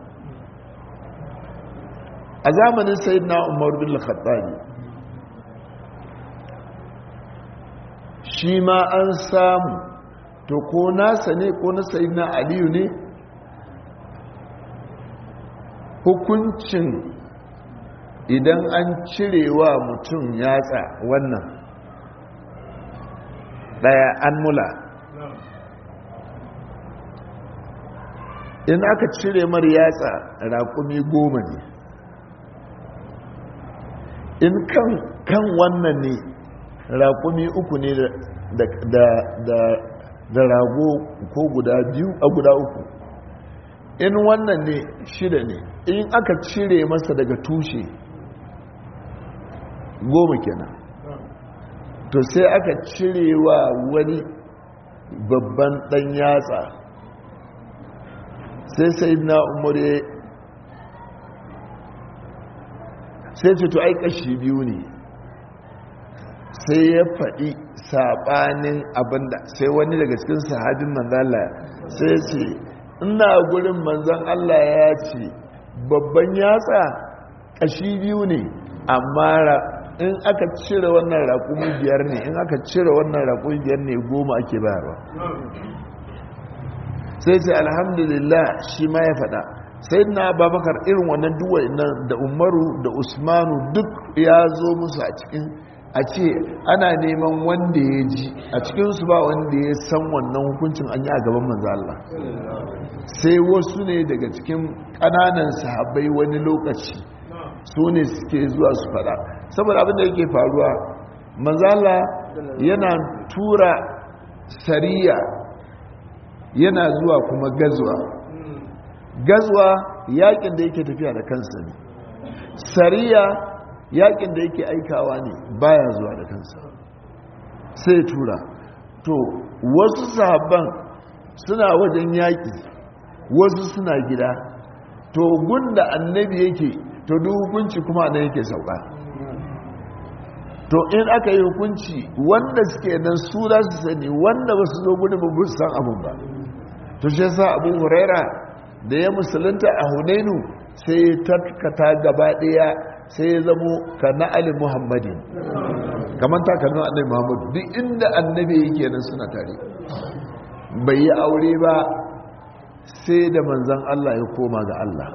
a zamanin sai na umar bin khattabi shi ma an samu to ko nasa ne ko na sayi na aliyu ne hukuncin idan an cirewa mutum yatsa wannan daya an mula in aka cire mar yatsa raƙumi goma ne in kan kan wannan ne raƙumi uku ne da rago ko guda biyu a guda uku in wannan ne shida ne in aka cire masa daga tushe goma kenan to sai aka cire wa wani babban ɗan yatsa sai sai na umar sai ce to ai kashi biyu ne sai ya faɗi saɓanin abinda sai wani daga cikin sahabin manzala sai ce ina gurin manzan Allah ya ce babban yatsa kashi biyu ne amma in aka cire wannan raƙumi biyar ne in aka cire wannan raƙumi biyar ne goma ake bayarwa sai ce alhamdulillah shi ma ya faɗa sai na babakar irin wannan duwai nan da umaru da usmanu duk ya zo musu a cikin a ce ana neman wanda ya ji a cikinsu ba wanda ya san wannan hukuncin an yi a gaban manzo Allah sai wasu ne daga cikin ƙananan sahabbai wani lokaci su ne suke zuwa su fada saboda abinda yake faruwa manzo Allah yana tura sariya yana zuwa kuma gazuwa gazuwa yakin da yake tafiya da kansa ne sariya yakin da yake aikawa ne baya zuwa da kansa sai tura to wasu sahabban suna wajen yaki wasu suna gida to gunda annabi yake to duk hukunci kuma nan yake sauka to in aka yi hukunci wanda suke nan su za su sani wanda ba su zo gudun ba su san abin ba to shi sa abu huraira da ya musulunta a hunainu sai ya tarkata gaba daya sai ya zamo ka na ali muhammadin kamar takalmin annabi muhammadu duk inda annabi yake nan suna tare bai yi aure ba sai da manzan allah ya koma ga allah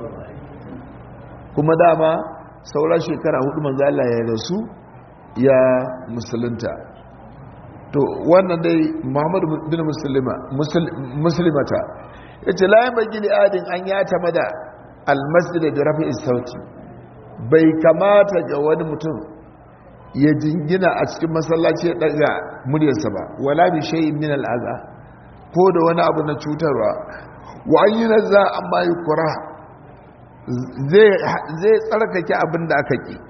kuma dama saura shekara hudu manzan allah ya rasu ya musulunta to wannan dai muhammadu bin musulmata ya ce layan bai gini adin an ya tama da almasjid da rafi sauti bai kamata ga wani mutum ya jingina a cikin masallaci ya daga muryarsa ba wala bi shayin min al'aza ko da wani abu na cutarwa wa an yi nazza amma yi kura zai tsarkake abin da aka ki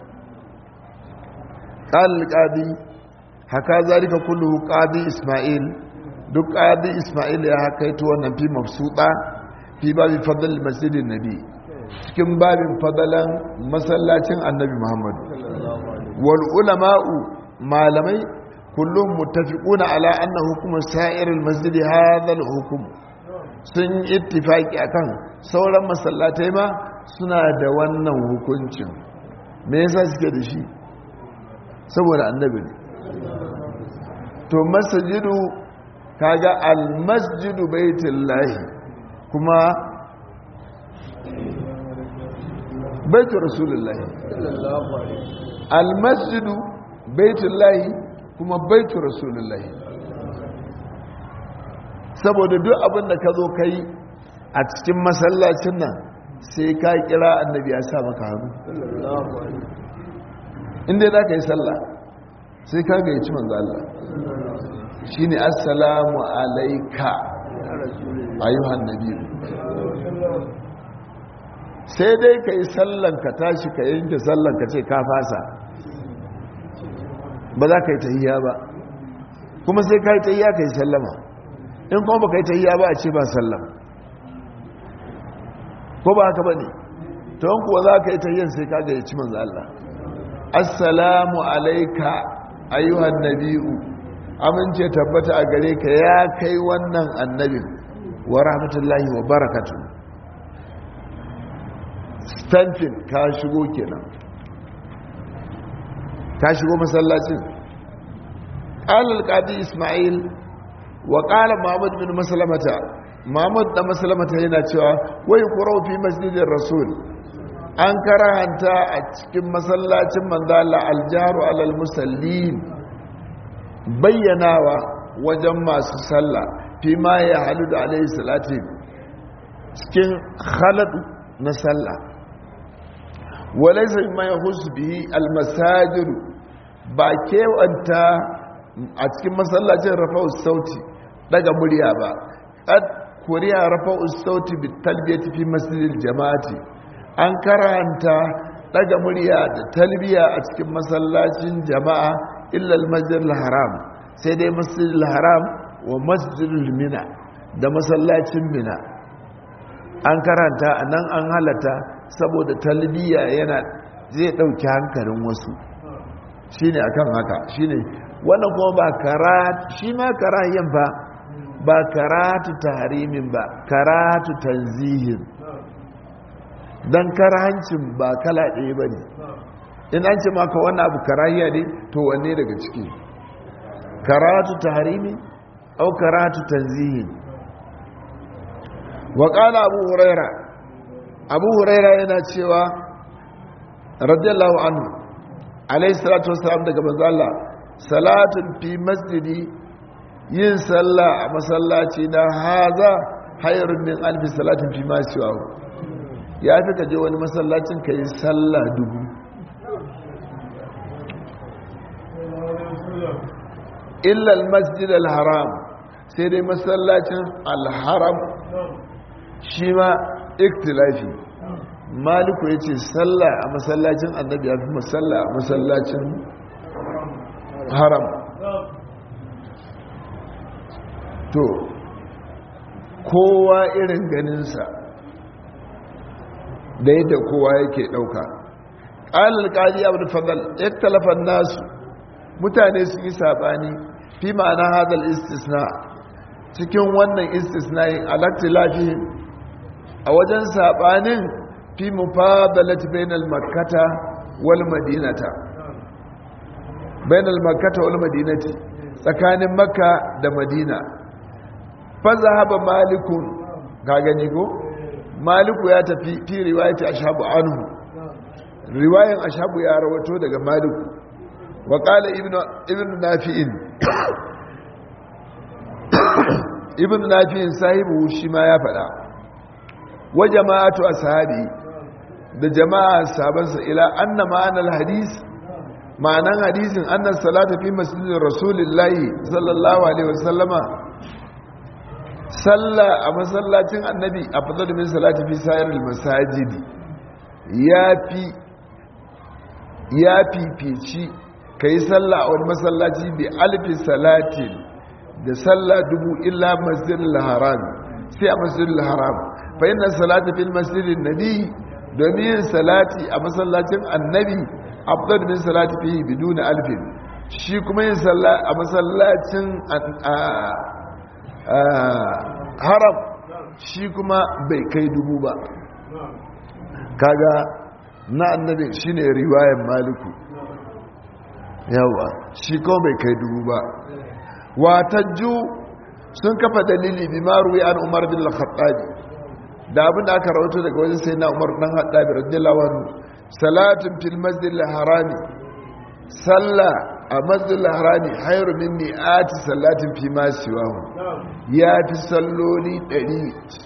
ƙalƙadi haka zarika kullu ƙadi ismail duk ƙadi ismail ya haka yi wannan fi mafsuɗa fi babi fadal masjidin nabi cikin babin fadalan masallacin annabi muhammadu wal ulama'u malamai kullum muttafiquna ala anna hukumar sa'iril masjid hadha al hukum sun ittifaki akan sauran masallatai ma suna da wannan hukuncin me yasa suke da shi saboda annabi ne to masjidu kaga al masjidu baitullahi kuma baitu rasulullahi almasjidu baitullahi kuma baitu rasulullahi saboda duk abin da ka zo ka yi a cikin masallacin nan sai ka kira annabi ya sa maka hannu inda za ka yi sallah sai ka ga ci manzo Allah shi ne assalamu alaika ayyuhan nabi sai dai ka yi sallan ka tashi ka yanke sallan ka ce ka fasa ba za ka yi tahiyya ba kuma sai ka yi tahiyya ka yi sallama in kuma ba ka yi tahiyya ba a ce ba sallama ko ba haka ba ne ta kuwa za ka yi tahiyyan sai ka ga ya ci manzo Allah assalamu alaika ayyuhan nabi'u amince tabbata a gare ka ya kai wannan annabin wa rahmatullahi wa barakatu stanfin ka shigo kenan ka shigo masallacin ƙalar ƙadi ismail wa ƙala muhammad bin masalamata muhammad da masalamata yana cewa wai kurau fi masjidin rasul an karahanta a cikin masallacin manzala aljaru alal musallin bayyanawa wajen masu sallah fi ma ya halu da alaihi salati cikin haladu na sallah walaisa ma ya husu bihi almasajiru ba kewanta a cikin masallacin rafa'us sauti daga murya ba kad kuriya rafa'us sauti bi talbiyati fi masjidil jama'ati an karanta daga murya da talbiya a cikin masallacin jama'a illal masjidil haram sai dai masjidil haram wa masjidil mina da masallacin mina an karanta a nan an halata saboda talbiya yana zai ɗauki hankalin wasu shine akan haka shine wannan kuma ba karatu shi ma karahiyan ba ba karatu tahrimin ba karatu tanzihin don karahancin ba kala ɗaya ba ne in an ce maka wannan abu karahiya ne to wanne daga ciki karatu tahrimi au karatu tanzihin wa qala abu huraira abu huraira yana cewa radiyallahu anhu alayhi salatu wassalam daga manzo Allah salatun fi masjidi yin sallah a masallaci na haza hayrun min alfi salatin fi ma siwahu ya fi kaje wani masallacin ka yi sallah dubu illal masjid al-haram sai dai masallacin al-haram shi ma iktilafi maliku ya ce sallah a masallacin annabi ya fi masalla a masallacin haram to kowa irin ganinsa da yadda kowa yake ɗauka ƙalar ƙari abu da fadal ya talafan nasu mutane sun yi saɓani fi ma'ana hadal istisna cikin wannan istisna yin alakti lafi a wajen saɓanin fi mufadalat bainal makkata wal madinata bainal makkata wal madinati tsakanin makka da madina fa zahaba malikun ka gani ko maliku ya tafi fi riwayati ashabu anhu riwayan ashabu ya rawato daga maliku wa qala ibnu ibnu nafi'in ibnu nafi'in sahibu shi ma ya fada wa jama'atu ashabi da jama'a sahabansa ila anna ma'anal hadis ma'anan hadisin annan salata fi masjidin rasulillahi sallallahu alaihi wasallama salla a masallacin annabi a fadar min salati fi sayar masajidi ya fi ya fifici ka yi salla a wani masallaci bi alfi salatin da salla dubu illa masjidin haram sai a masjidin haram fa yin salati fi masjidin nabi domin yin salati a masallacin annabi afdal min salati fihi biduna alfin shi kuma yin sallah a masallacin haram shi kuma bai kai dubu ba kaga na annabi shine riwayan maliku yawa shi kuma bai kai dubu ba watajju sun kafa dalili bi maruwi an umar bin al-khattabi da abin da aka rawato daga wajen sai na umar dan haddabi radiyallahu anhu salatin fil masjidil harami sallah a masjidil harami hayru min mi'ati salatin fi ma siwahu ya fi salloli 100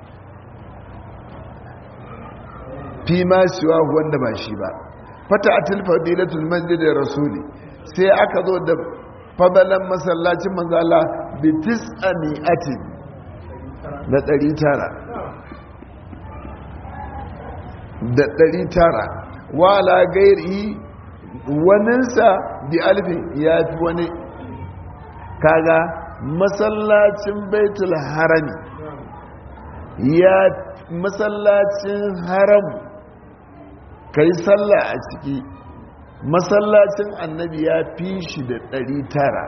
fi ma siwahu wanda ba shi ba fata atil fadilatul masjidil rasuli sai aka zo da fadalan masallacin manzala bi tis'a mi'atin da 900 da ɗari tara wala gairi waninsa bi alfin ya fi wani kaga masallacin baitul harami ya masallacin haram ka yi sallah a ciki masallacin annabi ya fi shi da ɗari tara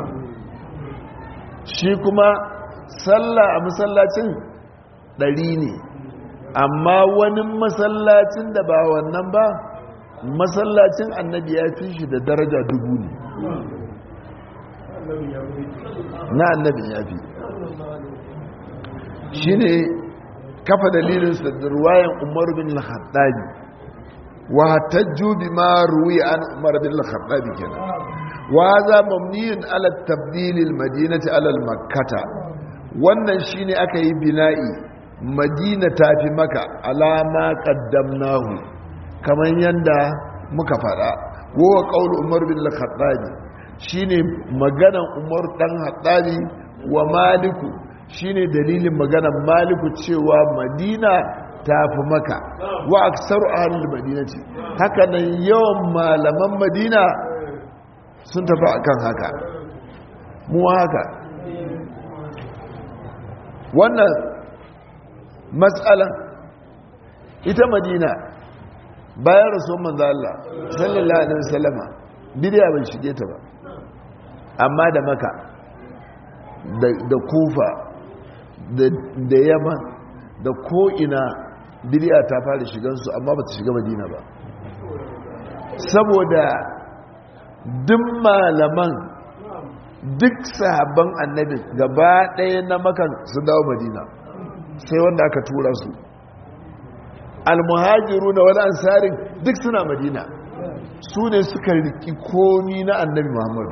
shi kuma sallah a masallacin ɗari ne amma wani masallacin da ba wannan ba masallacin annabi ya fi shi da daraja dubu ne na annabi ya fi shi ne kafa dalilinsu da ruwayan umar bin al-haddadi wa hatajju bi ma ruwi an umar bin al-haddadi kenan wa za mamniyun ala tabdil al-madinati ala al-makkata wannan shine aka yi bina'i madina ta fi maka alama kaddamnahu kamar yadda muka fada wowa ƙaunar umar bin al-khattabi shine maganan umar dan hattabi wa maliku shine dalilin maganan maliku cewa madina ta fi maka wa aksaru ahlul madinati haka nan yawan malaman madina sun tafi akan haka mu haka wannan matsalan ita madina bayan rasuwan manzo Allah sallallahu alaihi wasallama bidiya bai shige ta ba amma da maka da kufa da yaman da ko'ina bidiya ta fara shigansu amma ba ta shiga madina ba saboda duk malaman duk sahabban annabi gaba ɗaya na makan su dawo madina sai wanda aka tura su almuhajiru na wani ansarin duk suna madina su ne suka riki komi na annabi muhammadu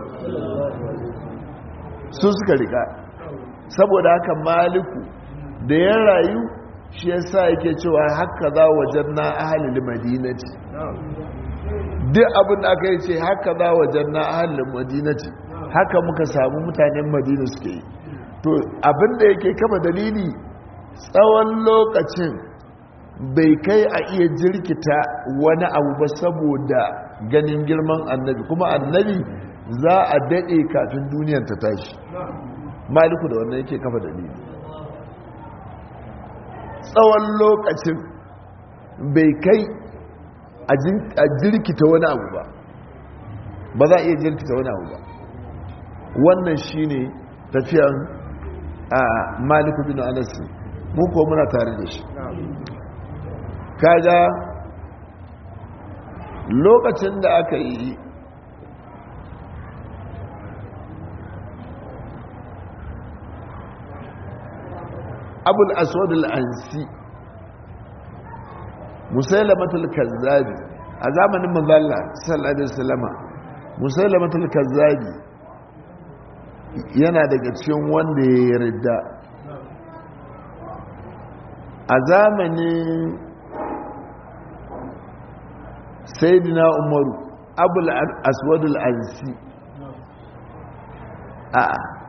su suka rika saboda haka maliku da ya rayu shi ya sa yake cewa haka za wajen na ahalil madinati duk abin da aka yi ce haka za wajen na ahalil madinati haka muka samu mutanen madina suke yi to abin da yake kama dalili tsawon lokacin bai kai a iya jirkita wani abu ba saboda ganin girman annabi kuma annabi za a daɗe kafin duniyar ta tashi maliku da wannan yake kafa dalili tsawon lokacin bai kai a jirkita wani abu ba ba za a iya jirkita wani abu ba wannan shine tafiyan a maliku bin anasi mu ko muna tare da shi kaga lokacin da aka yi abul aswadul ansi musailamatul kazzabi a zamanin manzala sallallahu alaihi wasallama musailamatul kazzabi yana daga cikin wanda ya yarda a zamanin sayyidina umaru abul aswadul ansi a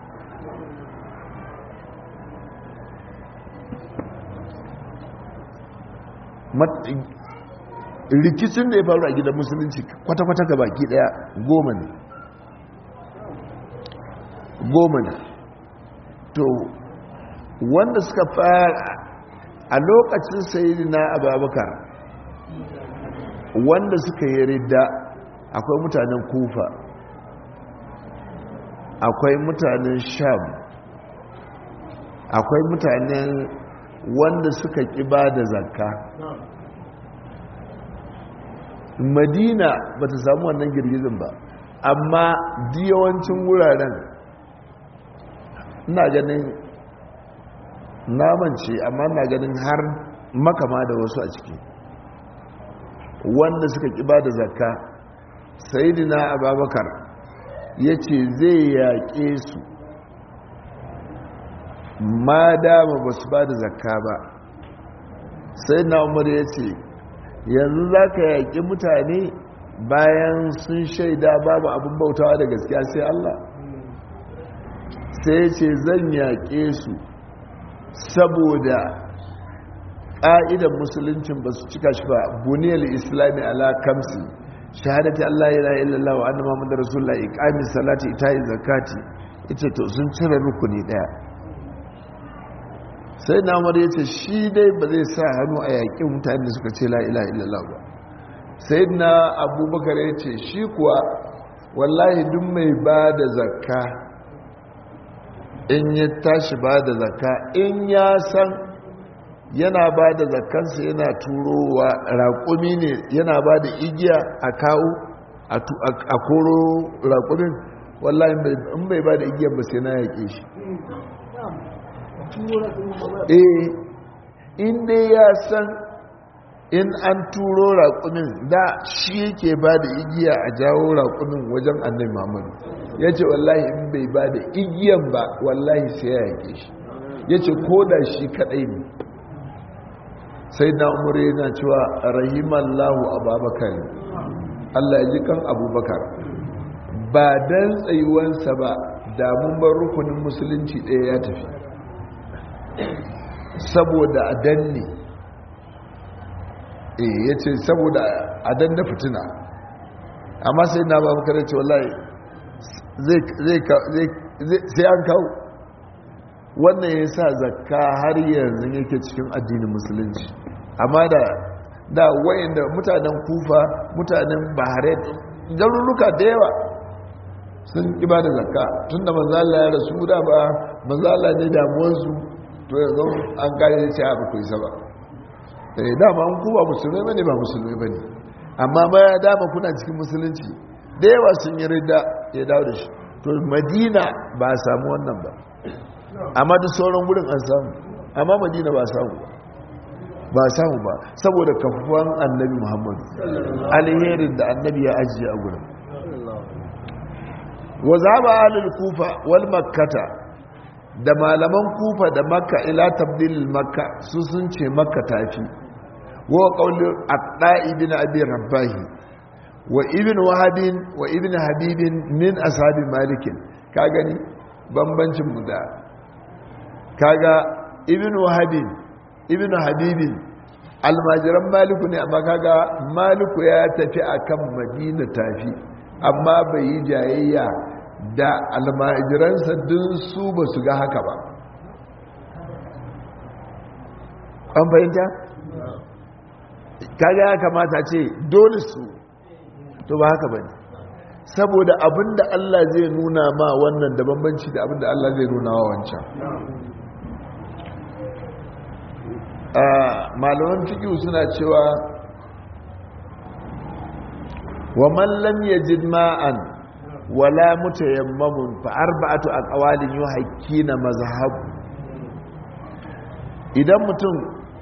rikicin da ya faru a gidan musulunci kwata-kwata ga baki daya goma ne goma ne to wanda suka fara a lokacin sayi na ababakar wanda suka yi ridda akwai mutanen kufa akwai mutanen sham akwai mutanen wanda suka ƙiba da zakka madina ba ta samu wannan girgizin ba amma yawancin wuraren ina ganin namance amma na ganin har makama da wasu a ciki wanda suka ƙi ba da zakka sayidina ababakar ya ce zai yaƙe su ma dama ba su ba da zakka ba sayidina umar ya ce yanzu za ka yaƙi mutane bayan sun shaida babu abin bautawa da gaskiya sai Allah sai ce zan yaƙe su saboda ƙa'idan musuluncin ba su cika shi ba buniyar islami ala kamsi shahadati Allah ya ilaha illallah wa anna muhammadar rasulullah iqami salati itayi zakati ita to sun cire rukuni daya sai na umar yace shi dai ba zai sa hannu a yaƙi mutane da suka ce la ilaha illallah ba sai na abubakar yace shi kuwa wallahi duk mai ba da zakka in ya tashi ba da zakka in ya san yana ba da zakkansa yana turowa raƙumi ne yana ba da igiya a kawo a koro raƙumin wallahi in bai ba da igiyan ba sai na yaƙe shi eh in dai ya san in an turo raƙumin da shi yake ba da igiya a jawo raƙumin wajen annai mamadu ya ce wallahi in bai ba da igiyan ba wallahi sai ya yake shi ya ce ko da shi kaɗai ne sai na umar yana cewa rahimallahu ababakar allah ya ji kan abubakar ba don tsayuwansa ba damun bar rukunin musulunci ɗaya ya tafi saboda a danne eh ya ce saboda a danne fitina amma sai na babakar ce wallahi sai an kawo wannan ya sa zakka har yanzu yake cikin addinin musulunci amma da da wayanda mutanen kufa mutanen bahrain garuruka da yawa sun ƙiba da zakka tun da manzala ya rasu da ba manzala ne damuwarsu to yanzu an kare ce abu ku isa ba eh dama an kuba musulmai bane ba musulmai bane amma ma ya dama kuna cikin musulunci da yawa sun yi rida ya dawo da shi to madina ba a samu wannan ba amma duk sauran wurin an samu amma madina ba samu ba ba samu ba saboda kafuwan annabi muhammadu alherin da annabi ya ajiye a gurin wa zaba alil kufa wal makkata da malaman kufa da makka ila tabdil makka su sun ce makka tafi wa qawli at-ta ibn abi rabbahi wa ibn wahabin wa ibn habibin min ashabi malikin ka gani bambancin mu da kaga ibn wahabin ibn habibin almajiran maliku ne amma kaga maliku ya tafi akan madina tafi amma bai yi jayayya da almajiransa dun su ba su ga haka ba an fahimta? kaga ya kamata ce dole su to ba haka ba ne saboda abinda Allah zai nuna ma wannan da bambanci da abinda Allah zai nuna wa wancan malaman fiƙi suna cewa wa mallam ya jid ma'an wala mutayammamun fa arba'atu aqwalin yuhakkina mazhab idan mutum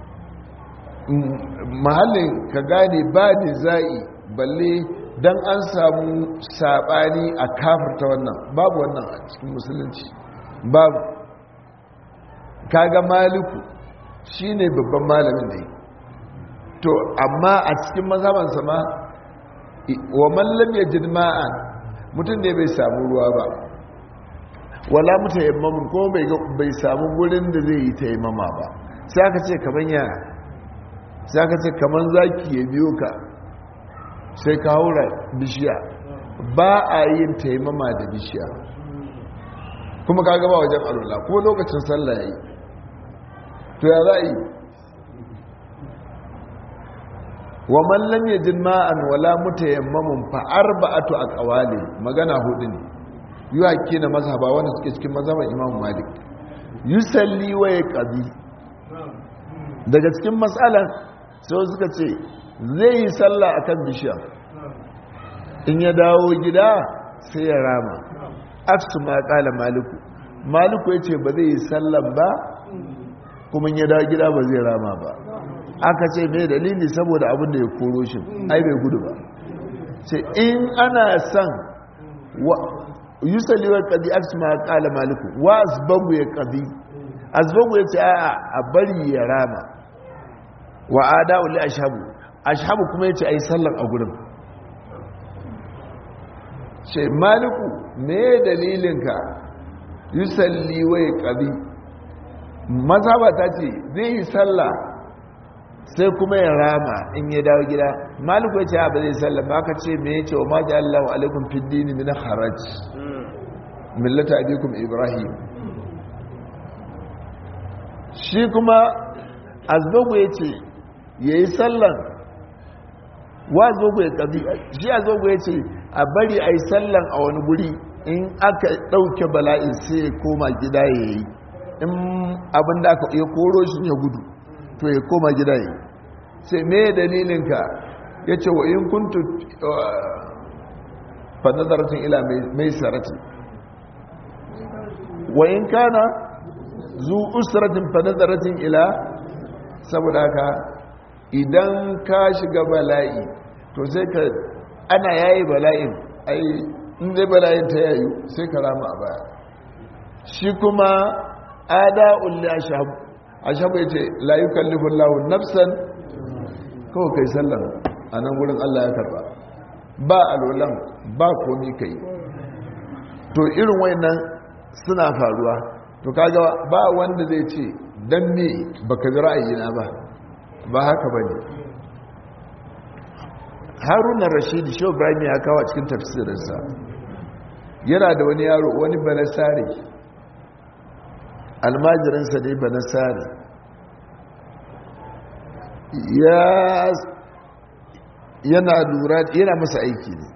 mahallin ka gane ba ni zai balle dan an samu sabani a kafirta wannan babu wannan a cikin musulunci babu kaga maliku shine babban malamin da to amma a cikin mazhabansa ma wa mallam yajid ma'an mutum ne bai samu ruwa ba wala muta yammamun ko bai samu gurin da zai yi taimama ba sai aka ce kaman ya sai aka ce kaman zaki ya biyo ka sai ka haura bishiya ba a yin taimama da bishiya kuma ka gaba wajen alwala kuma lokacin sallah ya yi to ya za a yi wa mallam ya jin ma'an wala mutayammamun fa arba'atu aqwali magana hudu ne yuhaqi na mazhaba wanda suke cikin mazhaban Imam Malik yusalli wa yaqdi daga cikin matsalan sai suka ce zai yi sallah akan bishiya in ya dawo gida sai ya rama aksu ma kala maliku maliku yace ba zai yi sallan ba kuma ya dawo gida ba zai rama ba aka ce mai dalili saboda abin da ya koro shi ai bai gudu ba ce in ana son yusaliwar ƙadi aka ma ƙala maliku wa asbagu ya ƙadi asbagu ya ce a bari ya rama wa ada'u li ashabu ashabu kuma ya ce ai sallar a gurin ce maliku me dalilinka yusalli wa ya ƙadi mazhaba ta ce zai yi sallah sai kuma ya rama in ya dawo gida maliku ya ce ba zai sallah ba ka ce me ya ce wa maji allahu alaikum fi dini min haraj millata abikum ibrahim shi kuma azbagu ya ce ya yi sallan wa azbagu ya ƙabi shi azbagu ya ce a bari a yi sallan a wani guri in aka ɗauke bala'in sai ya koma gida ya yi in abin da aka ya koro shi ya gudu to ya koma gida yi sai me dalilinka ya ce wa in kuntu fanazaratin ila mai sarati wa in kana zu usratin fanazaratin ila saboda haka idan ka shiga bala'i to sai ka ana yayi bala'in ai in zai bala'in ta yayi sai ka rama a baya shi kuma ada'ul li ashab ashab yace la yukallifu Allahu nafsan kawai kai sallan anan gurin Allah ya karba ba alolan ba komi kai to irin wayannan suna faruwa to kaga ba wanda zai ce dan me baka bi ra'ayina ba ba haka bane Haruna Rashid Shehu Ibrahim ya kawo cikin tafsirinsa yana da wani yaro wani banasari almajirinsa ne ba nasari yana lura yana masa aiki ne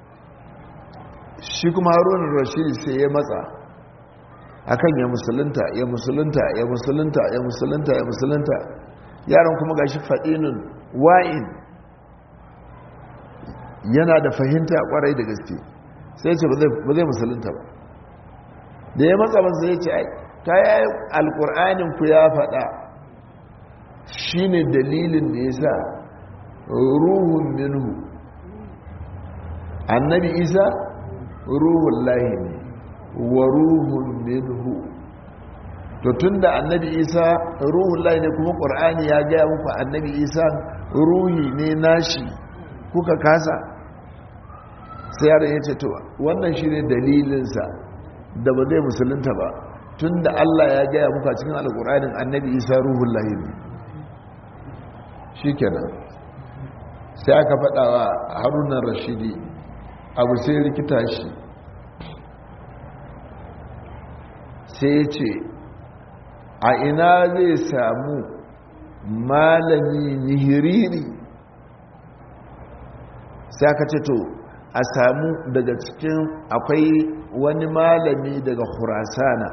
shi kuma harunan rashidi sai ya matsa akan ya musulunta ya musulunta ya musulunta ya musulunta ya musulunta yaron kuma gashi faɗinin wa'in yana da fahimta kwarai da gaske sai ce ba zai musulunta ba da ya matsa masa ya ce ai ta yi alkur'anin ku ya faɗa shi ne dalilin da ya sa ruhun minhu annabi isa ruhun lahi ne wa ruhun minhu to tun da annabi isa ruhun lahi ne kuma ƙur'ani ya gaya muku annabi isa ruhi ne nashi kuka kasa sai yaron ya ce to wannan shi ne dalilinsa da ba zai musulunta ba tun da Allah ya gaya muka cikin alƙuranin annabi isa ruhun lahimi shi kenan sai aka faɗawa harunan rashidi abu sai rikita shi sai ce a ina zai samu malami nihiriri sai aka ce to a samu daga cikin akwai wani malami daga khurasana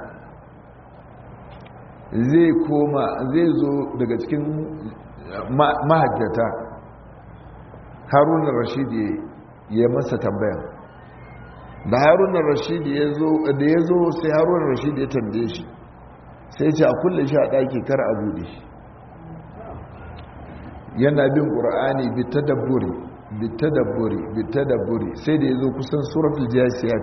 zai koma zai zo daga cikin mahajjata harunan rashidi ya masa tambaya da harunan rashidi ya zo da ya zo sai harunan rashidi ya tambaye shi sai ce a kulle shi a ɗaki kar a buɗe shi yana bin ƙura'ani bita da buri bita da buri bita da buri sai da ya zo kusan suratul jasiyat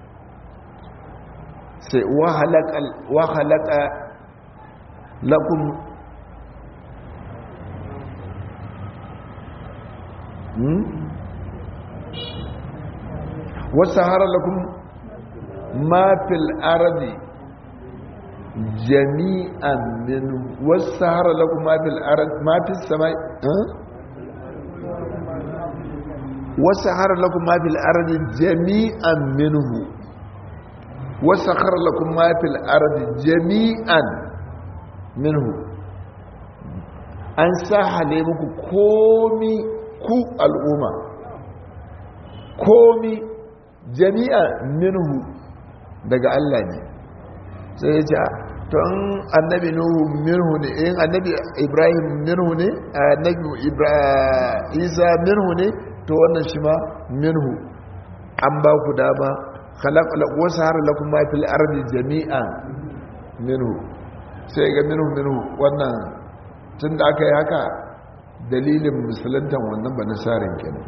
sai wa halaka lakum wasu hara lakum ma fil arabi jami'an min wasu hara lakum ma fil arabi ma fil samai wasu hara lakum ma fil arabi jami'an minhu wasu hara lakum ma fil arabi jami'an minhu an sahale muku komi ku al'umma komi jami'a minhu daga Allah ne sai ya ce to an annabi nuhu minhu ne in annabi ibrahim minhu ne annabi isa minhu ne to wannan shi ma minhu an ba ku dama khalaq wasu har lakum ma fil ardi jami'an minhu sai ga minhu minhu wannan tun da aka yi haka dalilin musulantan wannan ba nasarin kenan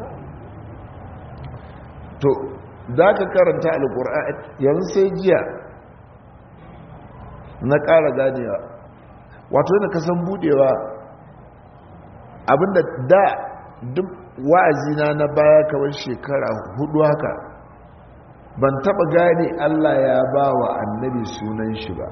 to za ka karanta alkur'an yanzu sai jiya na ƙara ganewa wato yana kasan budewa abinda da duk wa'azina na baya kawai shekara hudu haka ban taba gane Allah ya ba wa annabi sunan shi ba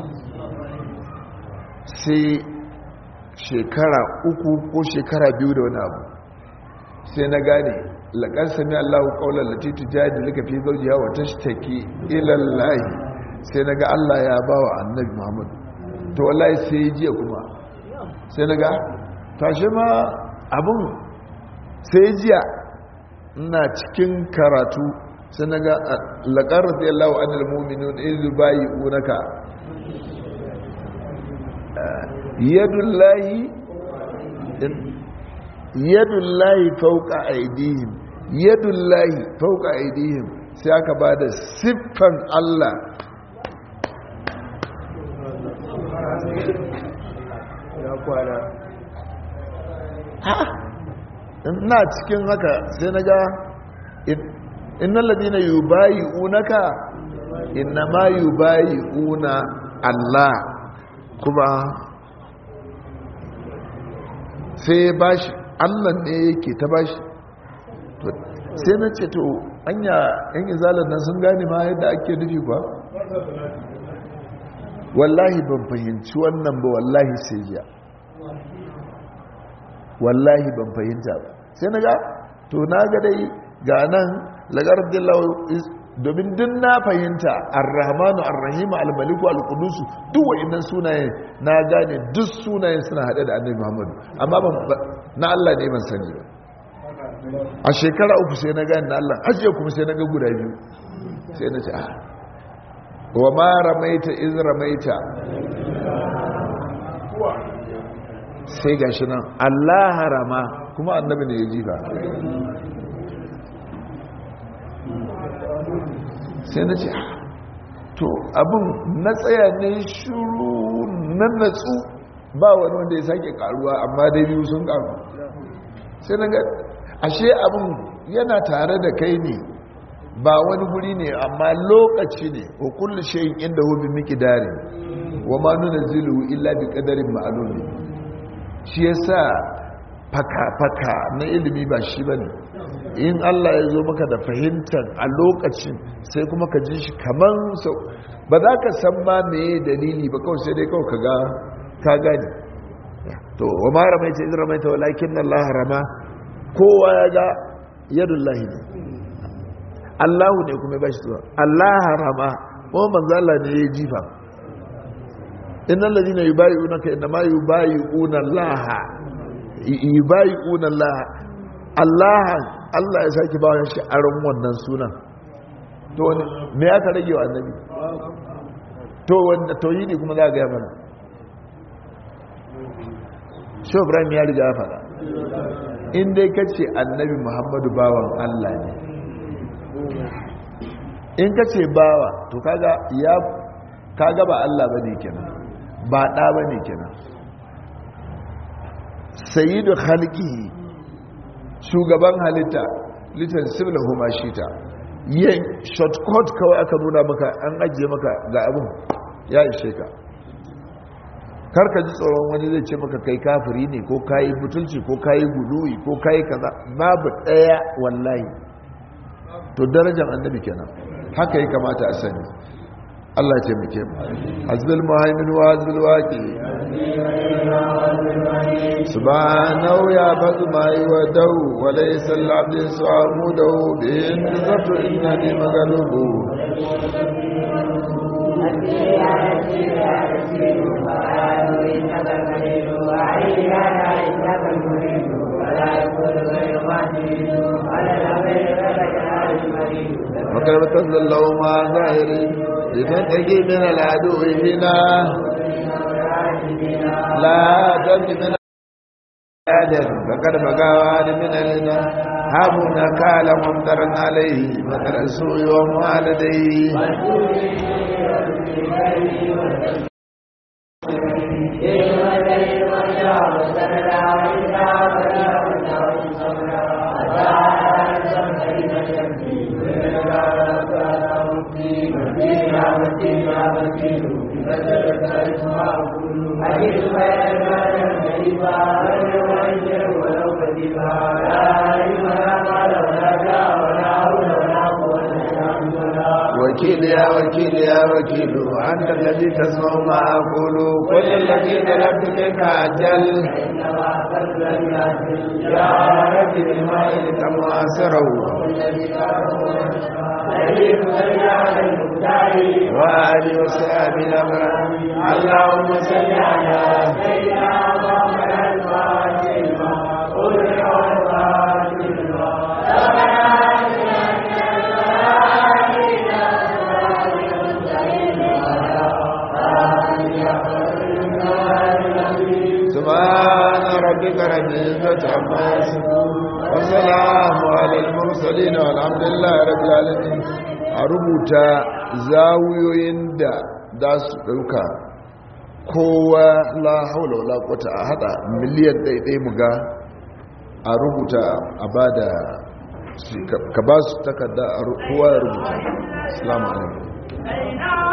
sai shekara uku ko shekara biyu da wani abu sai na gane laƙar sami allahu ƙaunar latitu jihadi lika fi zaujiya wa ta shi ilallahi sai na ga allah ya ba wa annabi muhammadu to wallahi sai jiya kuma sai na ga tashe ma abin sai jiya ina cikin karatu sai na ga laƙar radiyallahu anil mu'minun izu bayi unaka yadullahi yadullahi fauka aidihim yadullahi fauka aidihim sai aka ba da siffan Allah ya kwana ina cikin haka sai na ga innan ladina yubayi unaka inna ma yubayi una Allah kuma sai ya bashi Allah ne yake ta bashi sai na ce to anya yan izalar nan sun gane ma yadda ake nufi ba wallahi ban fahimci wannan ba wallahi sai jiya wallahi ban fahimta ba sai na ga to na ga dai ga nan lagar domin duk na fahimta ar-rahmanu ar-rahimu al-maliku al-qudusu duk wa'annan sunayen na gane duk sunayen suna hade da annabi Muhammadu amma ban na Allah ne ban sani ba a shekara uku sai na gane na Allah ajiye kuma sai na ga guda biyu sai na ce wa ma ramaita iz ramaita sai gashi nan Allah harama kuma annabi ne ya jifa sai na ce to abin na tsaya ne shuru nan natsu ba wani wanda ya sake karuwa amma dai biyu sun karu sai na ga ashe abin yana tare da kai ne ba wani guri ne amma lokaci ne wa kullu shay'in inda hu bi miqdari wa ma nunzilu illa bi qadarin ma'lum shi yasa faka faka na ilimi ba shi bane in Allah ya zo maka da fahimtar a lokacin sai kuma ka ji shi kaman sau ba za ka san ma meye dalili ba kawai sai dai kawai ka ga ka gani to wa ma ramaita idan ramaita walakin Allah rama kowa ya ga yadullahi ne Allahu ne kuma ba shi zuwa Allah rama kuma manzo Allah ne ya jifa innal ladina yubayi'unaka inma yubayi'una Allah yubayi'una Allah Allah Allah ya sake ba shi aron wannan sunan to wani me aka rage wa annabi to wanda tauhidi kuma za ga ya mana shi Ibrahim ya riga ya fara in dai kace annabi Muhammadu bawan Allah ne in kace bawa to kaga ya kaga ba Allah bane kenan ba da bane kenan sayyidu khalqihi shugaban halitta litan siblahu ma shita yin shortcut kawai aka nuna maka an ajiye maka ga abin ya ishe ka karka ji tsoron wani zai ce maka kai kafiri ne ko kayi butulci ko kayi guduwi ko kayi kaza babu daya wallahi to darajar annabi kenan haka ya kamata a sani Allah ya taimake mu hazbil muhaimin wa hazbil waqi subhanahu ya badu ma yuwadu wa laysa al-abdu su'amudu bi inzatu innani maglubu وقد تزلوا ما ظاهرين لتنتقي من العدو هنا لا تنتقي من آدم فقد بقى من النا هابنا كال ممترا عليه مطر السوء وما لديه وكيل يا وكيل يا وكيل أنت الذي تسمع ما أقول كل الذي طلبت منك أجل يا رب بالماء لتماسره وآل وصحب الأمر اللهم صل على سيدنا محمد الفاتح سبحان ربك رب العزة عما يصفون وسلام على المرسلين والحمد لله رب العالمين a rubuta zawuyoyin da za su ɗauka kowa la haula wala quwwata a hada miliyan ɗaiɗai mu ga a rubuta a bada ka ba su takarda kowa ya rubuta assalamu alaikum